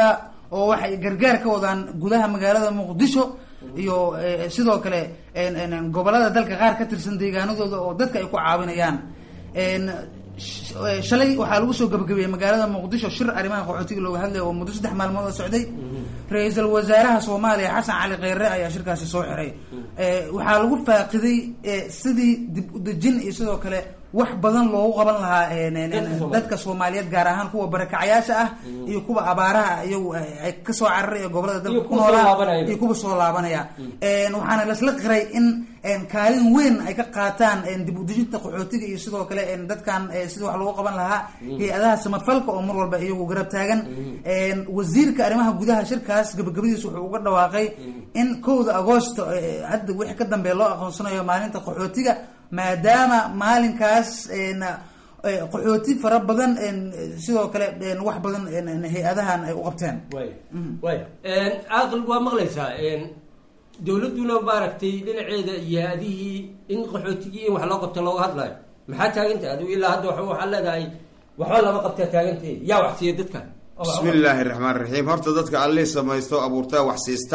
Speaker 23: oo waxay gargaar ka wadaan gudaha magaalada muqdisho iyo eh, sidoo kale en- en- en gobolada dalka qaar ka tirsan deegaanadooda oo dadka ay ku caawinayaan En, sh- eh, shalay waxaa lagu soo gabagabeeyey magaalada muqdisho shir arrimaha qaxootiga looga hadlaya oo muddo saddex maalmood oo socday ra-iisul wasaaraha soomaaliya xasan cali kheyre ayaa shirkaasi soo xiray Eh, waxaa lagu faaqiday eh, sidii dib u dejin iyo sidoo kale wax badan loogu qaban lahaa en- en- en-
Speaker 21: Dadka Soomaaliyeed.
Speaker 23: dadka soomaaliyeed gaar ahaan kuwa barakacayaasha ah iyo kuwa abaaraha iyagu ay ay kasoo cararay ee gobolada
Speaker 21: Iyo
Speaker 23: dalka ku
Speaker 21: kuwa soo
Speaker 23: noolaa
Speaker 21: laabanaya.
Speaker 23: iyo kuwa soo laabanaya En, waxaana lasla qiray in en, kaalin weyn ay ka qaataan en, dib u dejinta qaxootiga iyo sidoo kale en, dadkan eh, sida wax loogu qaban lahaa
Speaker 21: Mhm.
Speaker 23: hay-adaha samafalka oo mar walba iyagu garab taagan En, wasiirka arrimaha gudaha shirkaas gabagabadiisa wuxuu uga dhawaaqay in kowda agoosto eh, hadda wixii ka dambeeya loo aqoonsanayo maalinta qaxootiga maadaama maalinkaas en, eh, qaxooti fara badan en, sidoo kale en, wax badan en, en, hay-adahan ay u qabteen
Speaker 21: way way caaqil waa maqlaysaa dowladduna maaragtay dhinaceeda iyo hay-adihii in qaxootigii in wax loo qabto looga hadlayo maxaa taaganta adigu ilaa hadda wa- waxaa leedahay waxba lama qabtaa taagantay yaa wax siiya dadkan oo wax-
Speaker 22: bismi illaahi raxmaan raxiim horta dadka allii samaysto abuurtaa wax siista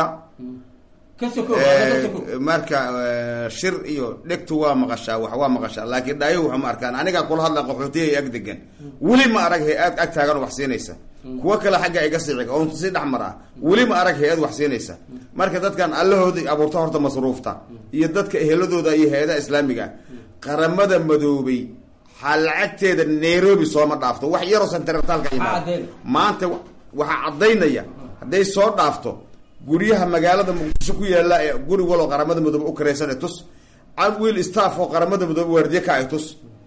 Speaker 21: ka sokow waa ka sokow
Speaker 22: Eh, marka eh, shir iyo dhegtu waa maqashaa wax waa maqashaa laakiin dhaayo waxa ma arkaan anigaa kula hadla qaxootiga ag degan weli ma arag hay-ad ag taagan oo wax siinaysa kuwo kale xagga iga siciga oon si dhex mar ah weli ma arag hay-ad wax siinaysa marka dadkan allahooda abuurta horta masruufta iyo dadka eheladooda iyo hay-adaha islaamiga ah qaramada madoobay waxaa lacagteeda nairobi sooma dhaafto wax yaroo santartaalka imaado maanta wa- waxaa caddaynaya hadday soo dhaafto guryaha magaalada muqdisho ku yaala ee guri waloo qaramada midoobe u karaysan ee tus cad wiil staff oo qaramada midoobe waardiye ka ay tus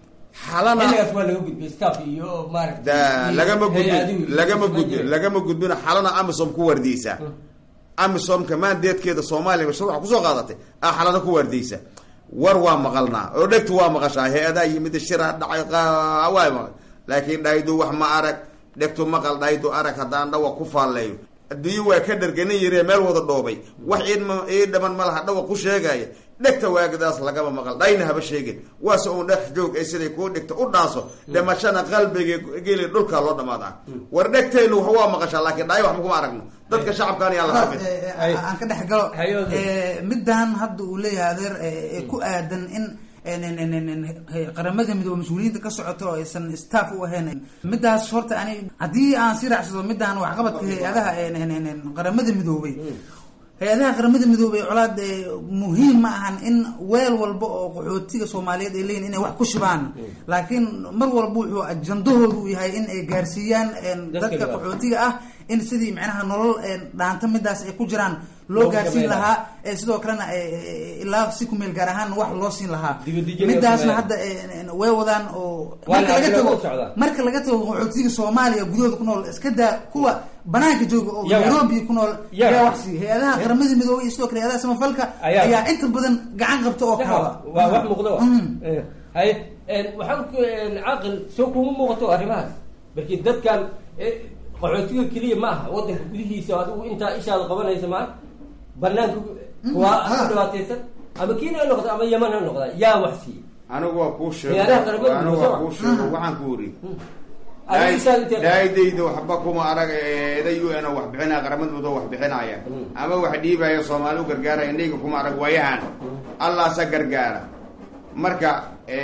Speaker 22: xalana
Speaker 21: xilligaas waa laga gudbay staff iyo maaragtay
Speaker 22: da
Speaker 21: iyo
Speaker 22: lagama
Speaker 21: hay-adihi
Speaker 22: gudbin
Speaker 21: iyo
Speaker 22: lagama
Speaker 21: isla
Speaker 22: gudbin
Speaker 21: jireen.
Speaker 22: lagama gudbin xalana amisom ku waardiyeysaa amisomka maandeedkeeda soomaaliya mashruuca kusoo qaadatay ah xalana ku waardiyeysa war waa maqalnaa oo dhegtu waa maqashaa hay-adaa yimid shiraa dhacay qa- waa maqal laakiin dhaydu wax ma arag dhegtu maqal dhaydu arag haddaan dhawa ku faalleeyo adduunyo waa ka dharganin yiree meel wada dhoobay wax iid ma ii dhaman ma laha dhawa ku sheegaya dhegta waagadaas lagama maqal dhayna haba sheegin waase uun dhex joog ay siday kuu dhigta u dhaaso dhimashana qalbiga geli dhulkaa loo dhamaadaa war dhegtaynu wax waa maqashaa laakiin dhaayo wax makuma aragno dadka shacabkaan yaa la xafid
Speaker 23: aan ka dhex galo Eh, middan hadda uu leeyahay adeer eh, ee ku aadan in en- en- en- en- en- qaramada midoobe mas-uuliyiinta ka socoto oo aysan staff u ahayn middaas horta ani haddii aan si raacsado middan waxqabadka hay-adaha en- en- en- en qaramada midoobay hay-adaha qaramada midoobey colaad eh, muhiim ma ahan in weel walba oo qaxootiga soomaaliyeed ay leeyihin inay wax ku shubaan laakiin mar walba wuxuu ajandahoodu u yahay in ay gaarsiiyaan en,
Speaker 21: Dadka
Speaker 23: dadka
Speaker 21: dhibaata.
Speaker 23: qaxootiga ah in sidii macnaha nolol en, dhaanta midaas ay ku jiraan loo
Speaker 21: Loogu
Speaker 23: gaarsiin
Speaker 21: sameyn
Speaker 23: lahaa ee sidoo kalena eh, eh, ilaa si kumeel gaar ahaan wax loo siin lahaa
Speaker 21: Dibadejin
Speaker 23: midaasna
Speaker 21: ay
Speaker 23: hadda eh, eh, way wadaan oo
Speaker 21: Waa
Speaker 23: marka laga
Speaker 21: lacag
Speaker 23: tago
Speaker 21: lagu socdaa.
Speaker 23: marka laga tago qaxootiga soomaaliya gudahooda ku nool iska daa kuwa banaanka jooga oo
Speaker 21: Yaa wax-
Speaker 23: nairobi ku nool
Speaker 21: yaa
Speaker 23: yaa
Speaker 21: wax-
Speaker 23: wax siiya hay-adaha qaramada midoobey iyo sidoo kale hay-adaha samafalka
Speaker 21: Ayaa-
Speaker 23: ayaa inta badan gacan qabta oo kaaba
Speaker 21: waa wax muuqda wa Eh, haye en, waxaan ku en, caaqil soo kuma muuqato arrimahaas markii dadkan eh, qaxootiga keliya ma aha wadanka gudihiisa adigu intaa ishaada qabanaysa maa banaanka kuwa ku dhibaataysan ama kiina ha noqda ama yaman ha noqda yaa wax siiya
Speaker 22: anigu waa kuu sheego
Speaker 21: Ciyaaraha qaramada
Speaker 22: anigu
Speaker 21: midoobe
Speaker 22: waa kuu sheego waxaan ku weri
Speaker 21: Adiga isaga intee-
Speaker 22: daadayda waxba kuma arag eeda u n oo wax bixinaya qaramada midoobe wax bixinaya ama wax dhiibaya soomaali u gargaaraya indhayga kuma arag waayahan allaasa gargaara marka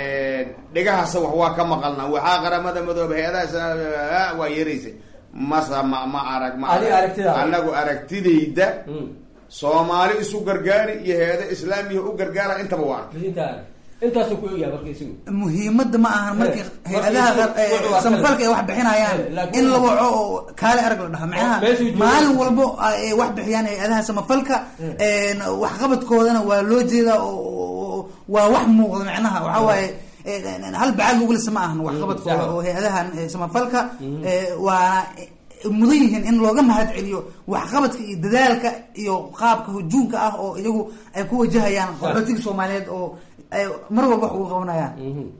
Speaker 22: dhegahaasa wax waa ka maqalna waxaa qaramada midoobe hay-adaha waa yeeraysa masa ma ma arag ma
Speaker 21: Adiga
Speaker 22: arag.
Speaker 21: aragtidaada.
Speaker 22: anagu aragtidayda soomaali isu gargaari iyo hay-ada islaamiya u gargaara intaba waa arkay
Speaker 21: intaa intaasuu ku ogyahay marka isagu
Speaker 23: muhiimadda ma ahan markii
Speaker 21: Eh,
Speaker 23: hay-adaha
Speaker 21: markii
Speaker 23: eh,
Speaker 21: wuxuu waa
Speaker 23: samafalka ay wax bixinayaan
Speaker 21: Eh, laakiin-
Speaker 23: in la waco oo kaale arag la dhaha macnaha
Speaker 21: meeshuu joogo-
Speaker 23: maalin walbo ay wax bixiyaan hay-adaha samafalka en, waxqabadkoodana waa loo jeedaa oo- oo waa wax muuqda macnaha waxaa waaye en, en, hal bacaad lagu lisa ma ahan waxqabadkooda
Speaker 21: sax.
Speaker 23: oo hay-adahan eh, samafalka eh, waana mudan yihiin in looga mahad celiyo waxqabadka iyo dadaalka iyo qaabka hujuunka ah oo iyagu ay ku wajahayaan qaxootiga soomaaliyeed oo ay mar walba wax ugu qabanayaan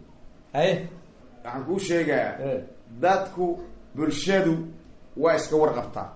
Speaker 21: haye
Speaker 22: waxaan kuu sheegayaa dadku bulshadu waa iska warqabtaa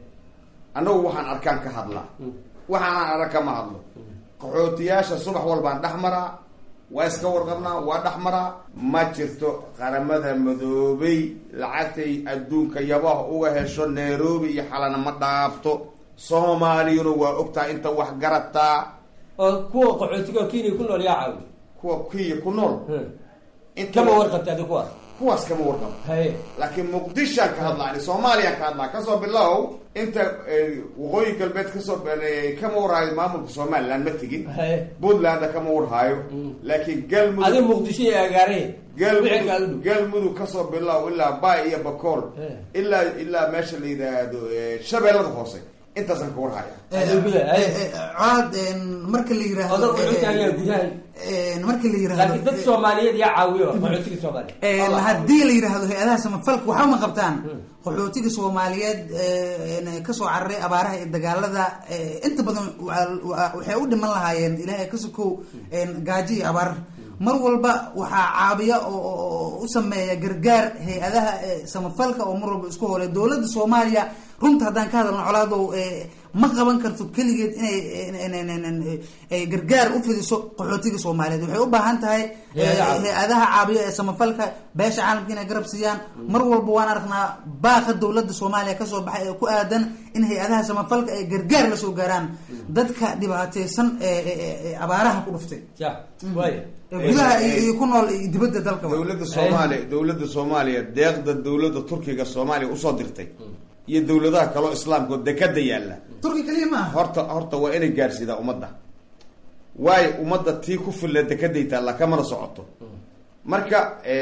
Speaker 22: annagu waxaan arkaan ka hadlaa waxaanaan arag kama hadlo qaxootiyaasha subax walbaan dhex maraa waa iska warqabnaa waa dhexmaraa ma jirto qaramada madoobay lacagtay adduunka yabaha uga hesho nairobi iyo xalana ma dhaafto soomaaliyuna waa ogtahay inta wax garataa
Speaker 21: oo kuwa qaxootiga kenya ku nool yaa caawi
Speaker 22: kuwa kenya ku nool
Speaker 21: kama warqabta adi kuwaas
Speaker 22: kuwaas kama warqabo
Speaker 21: haye
Speaker 22: laakiin muqdishaan ka hadlaa ani soomaaliyaan ka hadlaa kasoo bilow inta waqooyi galbeed kasoo kama warhaayo maamulka somaliland ma tegin
Speaker 21: haye
Speaker 22: puntlandna kama warhaayo laakiin galmudug
Speaker 21: adi muqdisho iyo agaareen
Speaker 22: galmudug galmudug kasoo bilow ilaa bay iyo bakool ilaa ilaa meesha la yidhaahdo shabeellada hoose intaasaan ka warhaya
Speaker 23: colaad marka la yiraahdo marka la yirahdo
Speaker 21: laakiin dad soomaaliyeed yaa caawiyo qaxootiga soomaaliya
Speaker 23: haddii la yidhaahdo hay-adaha samafalka waxba ma qabtaan qaxootiga soomaaliyeed kasoo cararay abaaraha iyo dagaalada inta badan waxay u dhiman lahaayeen ilaahay ka sokow gaajo iyo abaar mar walba waxaa caabiya oo u sameeya gargaar hay-adaha samafalka oo mar walba isku hole dowladda soomaaliya runta haddaan ka hadalno colaadow ma qaban karto keligeed inay gargaar u fidiso qaxootiga soomaaliyeed waxay u baahan tahay hay-adaha caabiya ee samafalka beesha caalamka inay garab siiyaan mar walba waan aragnaa baaqa dowladda soomaaliya kasoo baxay ee ku aadan in hay-adaha samafalka ay gargaar lasoo gaaraan dadka dhibaateysan ee abaaraha ku dhuftay gudaha iyo ku nool iyo dibadda dalka
Speaker 22: dowladda soomaaliya dowladda soomaaliya deeqda dowladda turkiga soomaaliya usoo dirtay iyo dowladaha kaloo islaamka oo dekada yaalla
Speaker 23: turki kaliya maaha
Speaker 22: horta horta waa inay gaarsiidaa ummadda waayo ummadda tii ku filla dekaday taalla kamana socoto marka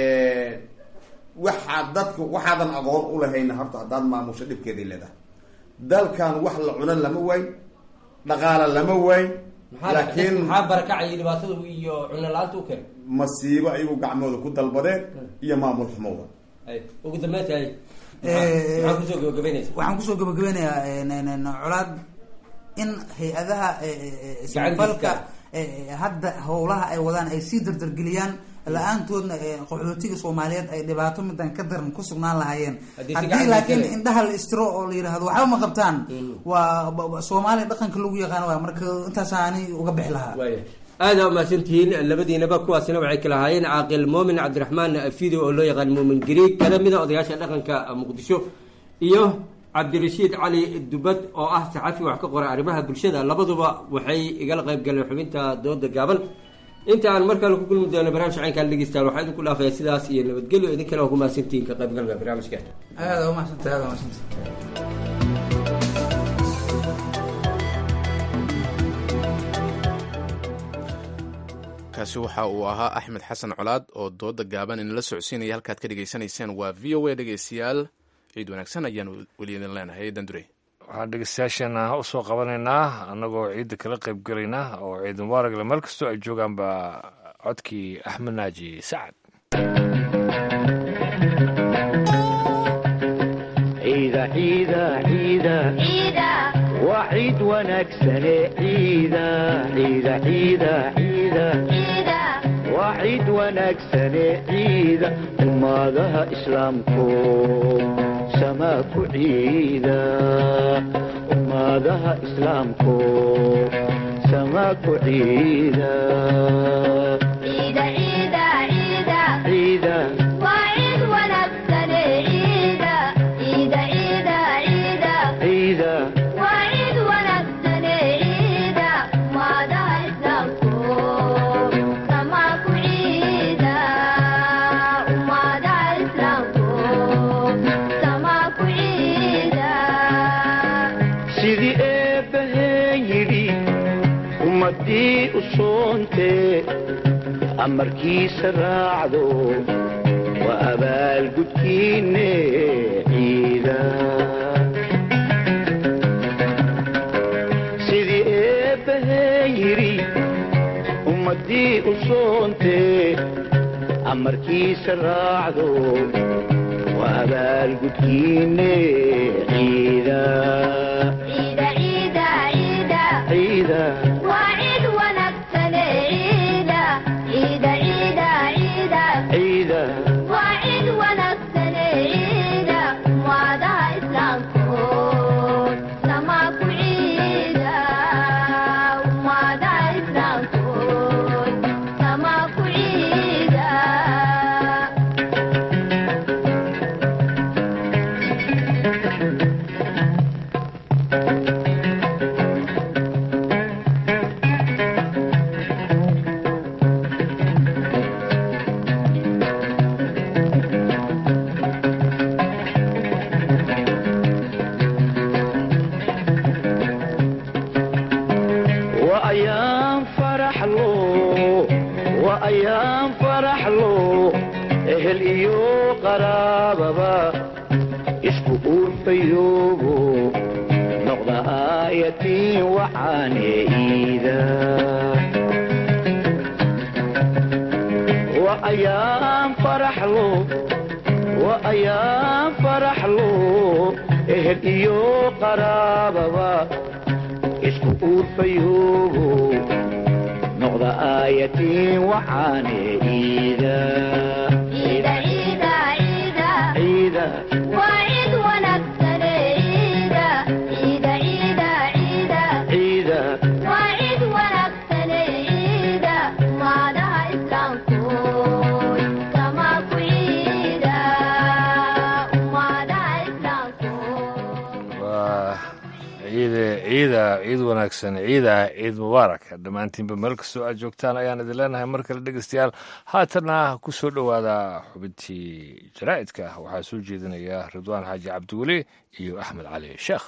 Speaker 22: waxaa dadka waxaadan aqoon ulahayna horta haddaad maamusho dhibkeeday leedahay dalkan wax la cunan lama waayn dhaqaala lama waayn laakiin
Speaker 21: maxaa barakacaya dhibaatada iyo cuno la-aanta u keen
Speaker 22: masiibo ayagu gacmooda ku dalbadeen iyo maamul xumowda
Speaker 21: ugu dambeyntahay maxaa kusoo gabagabeynaysa
Speaker 23: waxaan kusoo gabagabeynayaa colaad in hay-adaha samafalka hadda howlaha ay wadaan ay sii dardargeliyaan la-aantoodna qaxootiga soomaaliyeed ay dhibaato midan ka daran ku sugnaan lahaayeen haddii laakiin indhaha la istiro oo la yidhahdo waxba ma qabtaan waa soomaaliya dhaqanka lagu yaqaan waa marka intaas ani uga bixi lahaa
Speaker 21: aada umahadsantihiin labadiinaba kuwaasina waxay kala ahaayeen caaqil muumin cabdiraxmaan fido oo loo yaqaan muumin gariig kala mida odayaasha dhaqanka muqdisho iyo cabdirashiid cali dubad oo ah saxafi wax ka qora arrimaha bulshada labaduba waxay igala qayb galeen xubinta dooda gaaban inta aan mar kale ku kulmi doono barnaamij caynkaan dhegeystaan waxaa idinku dhaafaya sidaas iyo nabadgelyo idinkana waa ku mahadsantihiin ka qaybgalka barnaamijka
Speaker 23: aada umahadsanta aada umahadsanta
Speaker 2: kaasi waxa uu ahaa axmed xasan colaad oo dooda gaaban inala socodsiinaya halkaad ka dhegaysanayseen waa v o a dhegeystayaal ciid wanaagsan ayaanu weli idin leenahay dandure
Speaker 1: waxaan dhegeystayaasheena u soo qabanaynaa annagoo ciidda kala qayb gelaynaa oo ciid mubaaragle meel kastoo ay joogaanba codkii axmed naaji sacad
Speaker 5: ciida ciida ciida waa ciid wanaagsane ciida ciida ciida ciida waa ciid wanaagsane ciida ummadaha islaamku samaa ku ciida ummadaha islaamku samaa ku ciida ciida ciida sidii eebbaheen yidhi ummaddii u soontee amarkiisa raacdo waa abaalgudkiinne ciida sidii eebbaheen yidhi ummaddii u soontee amarkiisa raacdo waa abaalgudkiinne ciida ciida ciida
Speaker 6: Sama ku
Speaker 5: ayaan faraxlo ehel iyo qaraababa isku uurfayoobo noqda aayatiin waxaane iida wa ayaan faraxlo wa ayaan faraxlo ehel iyo qaraababa isku uurfayoobo noqda aayatiin waxaane iida ciida ciida
Speaker 1: waa ciide ciida ciid wanaagsan ciida ciid mubaarak dhammaantiinba meel kastoo aad joogtaan ayaan idin leenahay mar kale dhegeystayaal haatana ku soo dhowaada xubintii jaraa'idka waxaa soo jeedinaya ridwaan xaaji cabdiweli iyo axmed cali sheekh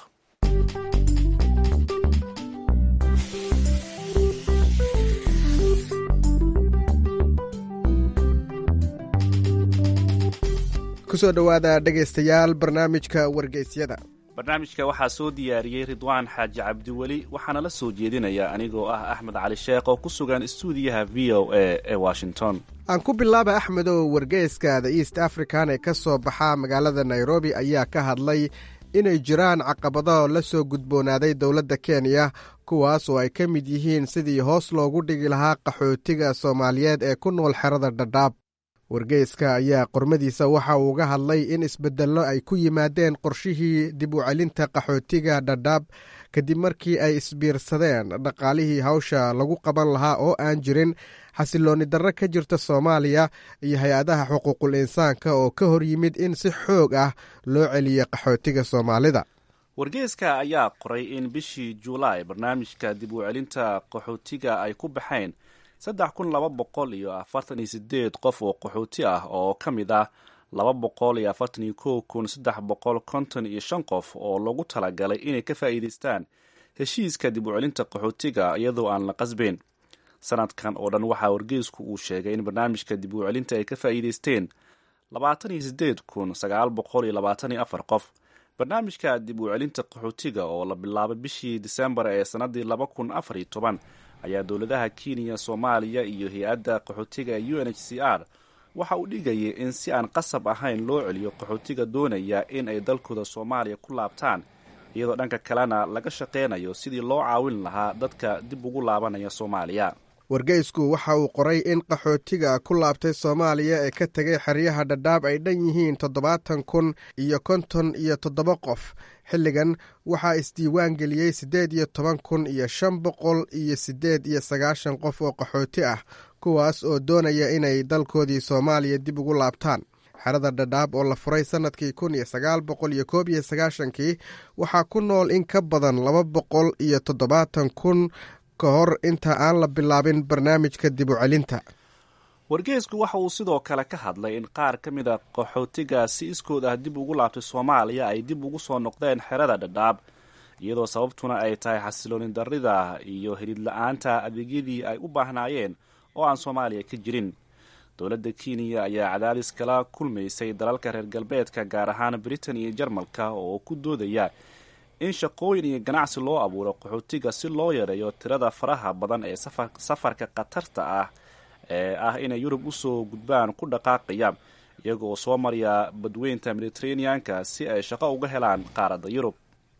Speaker 4: kusoo dhowaada dhegaystayaal barnaamijka wargeysyada
Speaker 6: barnaamijka waxaa soo diyaariyey ridwaan xaaji cabdiweli waxaana la soo jeedinaya anigoo ah axmed cali sheekh oo ku sugan istuudiyaha v o a ee washington
Speaker 4: aan ku bilaaba axmedow wargeyska the east african ee ka soo baxa magaalada nairobi ayaa ka hadlay inay jiraan caqabado la soo gudboonaaday dowladda kenya kuwaas oo ay ka mid yihiin sidii hoos loogu dhigi lahaa qaxootiga soomaaliyeed ee ku nool xerada dhadhaab wargeyska ayaa qormadiisa waxa uu uga hadlay in isbeddello ay ku yimaadeen qorshihii dib u celinta qaxootiga dhadhaab kadib markii ay isbiirsadeen dhaqaalihii hawsha lagu qaban lahaa oo aan jirin xasiloonni darro ka jirta soomaaliya iyo hay-adaha xuquuqul insaanka oo ka hor yimid in si xoog ah loo celiyo qaxootiga soomaalida
Speaker 6: wargeyska ayaa qoray in bishii juulaay barnaamijka dib u celinta qaxootiga ay ku baxeen saddex kun laba boqol iyo afartan iyo sideed qof oo qaxooti ah oo ka mid ah laba boqol iyo afartan iyo kow kun saddex boqol konton iyo shan qof oo lagu talagalay inay ka faa'iidaystaan heshiiska dib u celinta qaxootiga iyadoo aan la qasbeyn sanadkan oo dhan waxaa wargeysku uu sheegay in barnaamijka dib u celinta ay ka faa'iidaysteen labaatan iyo sideed kun sagaal boqol iyo labaatan iyo afar qof barnaamijka dib u celinta qaxootiga oo la bilaabay bishii disembar ee sannaddii laba kun afar iyo toban ayaa dowladaha kenya soomaaliya iyo hay-adda qaxootiga ee u n h c r waxa uu dhigayay in si aan qasab ahayn loo celiyo qaxootiga doonaya in ay dalkooda soomaaliya ku laabtaan iyadoo dhanka kalena laga shaqaynayo sidii loo caawin lahaa dadka dib ugu laabanaya soomaaliya
Speaker 4: wargeysku waxa uu qoray in qaxootiga ku laabtay soomaaliya ee ka tegay xeryaha dhadhaab ay dhan yihiin toddobaatan kun iyo konton iyo toddoba qof xilligan waxaa isdiiwaan geliyey siddeed iyo toban kun iyo shan boqol iyo siddeed iyo sagaashan qof oo qaxooti ah kuwaas oo doonaya inay dalkoodii soomaaliya dib ugu laabtaan xerada dhadhaab oo la furay sannadkii kun iyo sagaal boqol iyo koob iyo sagaashankii waxaa ku nool in ka badan laba boqol iyo toddobaatan kun ka hor inta aan la bilaabin barnaamijka dib u celinta
Speaker 6: wargeysku waxa uu sidoo kale ka hadlay in qaar ka mid a qaxootiga si iskood ah dib ugu laabtay soomaaliya ay dib ugu soo noqdeen xerada dhadhaab iyadoo sababtuna ay tahay xasilooni darrida iyo helid la-aanta adeegyadii ay u baahnaayeen oo aan soomaaliya ka jirin dowladda kenya ayaa cadaadis kala kulmaysay dalalka reer galbeedka gaar ahaan britain iyo jarmalka oo ku doodaya in shaqooyin iyo ganacsi loo abuuro qaxootiga si loo yareeyo tirada faraha badan ee safarka khatarta ah ee ah inay yurub usoo gudbaan ku dhaqaaqaya iyagoo soo marya badweynta mediteraneanka si ay shaqo uga helaan qaaradda yurub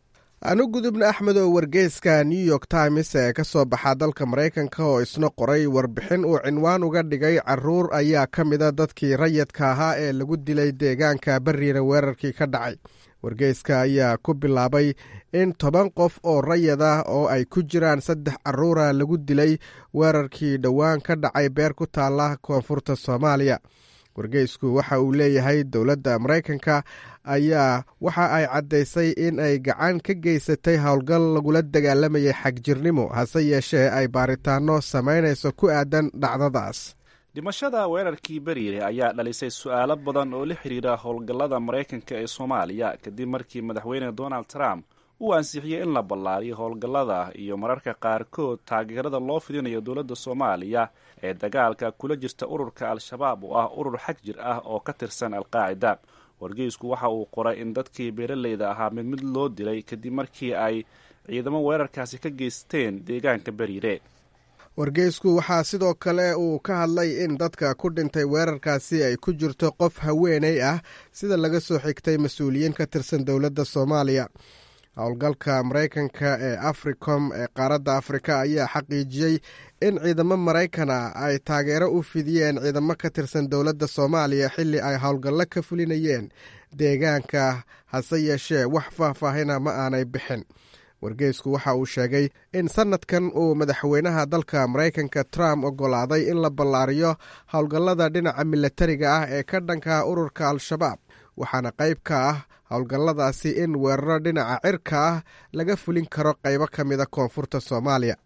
Speaker 4: anu gudubna axmed oo wargeyska new york times ee ka soo baxa dalka maraykanka oo isna qoray warbixin uu cinwaan uga dhigay caruur ayaa ka mida dadkii rayidka ahaa ee lagu dilay deegaanka bariira weerarkii ka dhacay wargeyska ayaa ku bilaabay in toban qof oo rayid ah oo ay ku jiraan saddex caruura lagu dilay weerarkii dhowaan ka dhacay beer ku taala koonfurta soomaaliya wargeysku waxa uu leeyahay dowladda maraykanka ayaa waxa ay caddaysay in ay gacan ka geysatay howlgal lagula dagaalamayay xagjirnimo hase yeeshee ay baaritaano samaynayso ku aadan dhacdadaas
Speaker 6: dhimashada weerarkii beriire ayaa dhalisay su-aalo badan oo la xidhiira howlgallada maraykanka ee soomaaliya kadib markii madaxweyne donald trump uu ansixiyey in la ballaariyo howlgallada iyo mararka qaarkood taageerada loo fidinayo dowladda soomaaliya ee dagaalka kula jirta ururka al-shabaab oo ah urur xag jir ah oo ka tirsan alqaacida wargeysku waxa uu qoray in dadkii beeraleyda ahaa mid mid loo dilay kadib markii ay ciidamo weerarkaasi ka geysteen deegaanka beriire
Speaker 4: wargeysku waxaa sidoo kale uu ka hadlay in dadka ku dhintay weerarkaasi ay ku jirto qof haweeney ah sida laga soo xigtay mas-uuliyiin ka tirsan dowladda soomaaliya howlgalka maraykanka ee africom ee qaaradda afrika ayaa xaqiijiyey in ciidamo maraykana ay taageero u fidiyeen ciidamo ka tirsan dowladda soomaaliya xilli ay howlgallo ka fulinayeen deegaanka hase yeeshee wax faahfaahina ma aanay bixin wargeysku waxa uu sheegay in sannadkan uu madaxweynaha dalka maraykanka trump oggolaaday in la ballaariyo howlgallada dhinaca milatariga ah ee ka dhanka ururka al-shabaab waxaana qayb ka ah howlgalladaasi in weeraro dhinaca cirka ah laga fulin karo qaybo ka mida koonfurta soomaaliya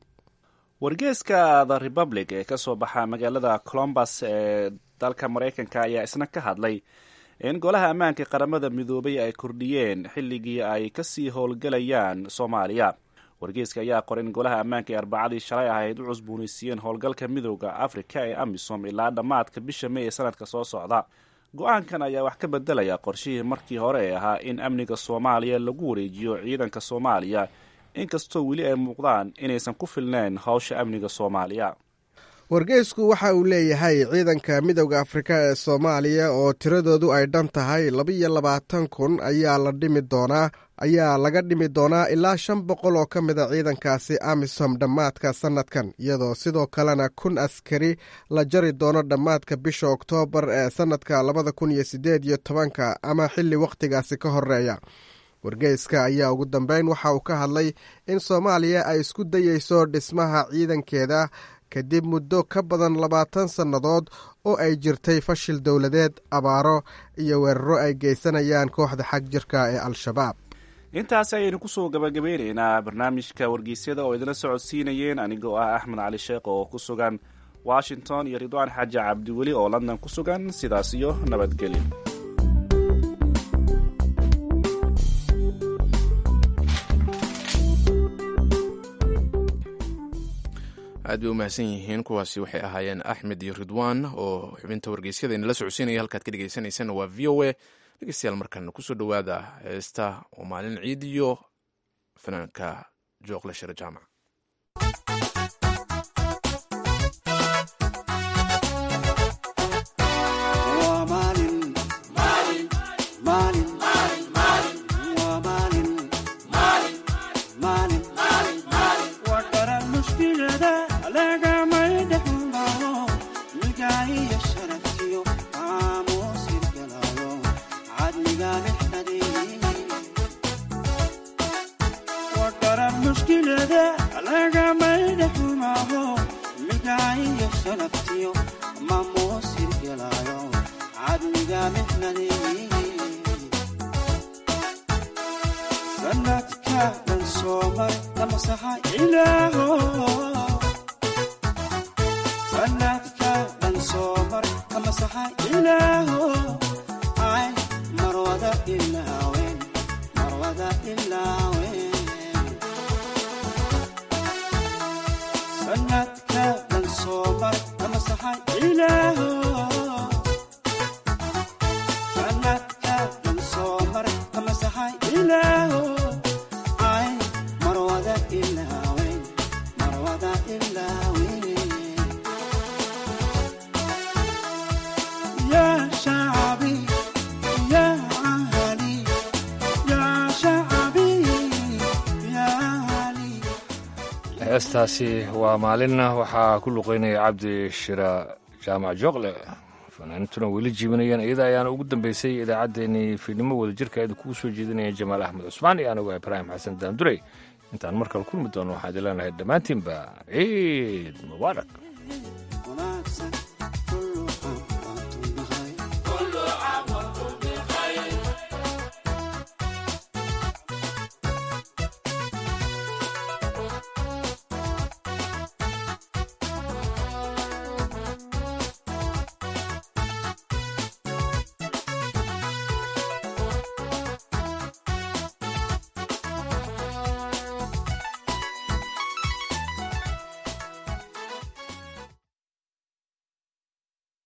Speaker 6: wargeeska the republic ee kasoo baxa magaalada colombus ee dalka maraykanka ayaa isna ka hadlay in golaha ammaanka qaramada midoobay ay kordhiyeen xilligii ay kasii howlgalayaan soomaaliya wargeeska ayaa qoray in golaha ammaanka ee arbacadii shalay ahayd u cusboonaysiiyeen howlgalka midooda afrika ee amisom ilaa dhammaadka bisha may ee sanadka soo socda go-aankan ayaa wax ka bedelaya qorshihii markii hore ee ahaa in amniga soomaaliya lagu wareejiyo ciidanka soomaaliya inkastoo weli ay muuqdaan inaysan ku filneyn howsha amniga soomaaliya
Speaker 4: wargeysku waxa uu leeyahay ciidanka midowda afrika ee soomaaliya oo tiradoodu ay dhan tahay labaiyo labaatan kun ayaa la dhimi doonaa ayaa laga dhimi doonaa ilaa shan boqol oo ka mid a ciidankaasi amisom dhammaadka sannadkan iyadoo sidoo kalena kun askari la jari doono dhammaadka bisha oktoobar ee sannadka labada kun iyo siddeed iyo tobanka ama xilli wakhtigaasi ka horeeya wargeyska ayaa ugu dambeyn waxa uu ka hadlay in soomaaliya ay isku dayeyso dhismaha ciidankeeda kadib muddo ka badan labaatan sannadood oo ay jirtay fashil dowladeed abaaro iyo weeraro ay geysanayaan kooxda xag jirka ee al-shabaab
Speaker 6: intaasi ayaynu kusoo gabagabeyneynaa barnaamijka wargeysyada oo idinla socodsiinayeen anigoo ah axmed cali sheekh oo ku sugan washington iyo ridwaan xaaji cabdiweli oo london ku sugan sidaas iyo nabadgelyo
Speaker 2: aad bay u mahadsan yihiin kuwaasi waxay ahaayeen axmed iyo ridwan oo xubinta wargeysyada inala socodsiinaya halkaad ka dhegeysaneysaan waa v o a dhegeystayaal markan kusoo dhowaada heesta oo maalin ciid iyo fanaanka jooqle shire jaamac
Speaker 1: heestaasi waa maalinna waxaa ku luqeynaya cabdi shira jaamac jooqle fanaanintuna weli jiibanayeen iyada ayaana ugu dambeysay idaacaddeenii fiidnimo wadajirka idinkugu soo jeedinaya jamaal axmed cusmaan iyo anigu ibraahim xasan daandurey intaan mar kale kulmi doono waxaan idin leenahay dhammaantiinba ciid mubaarak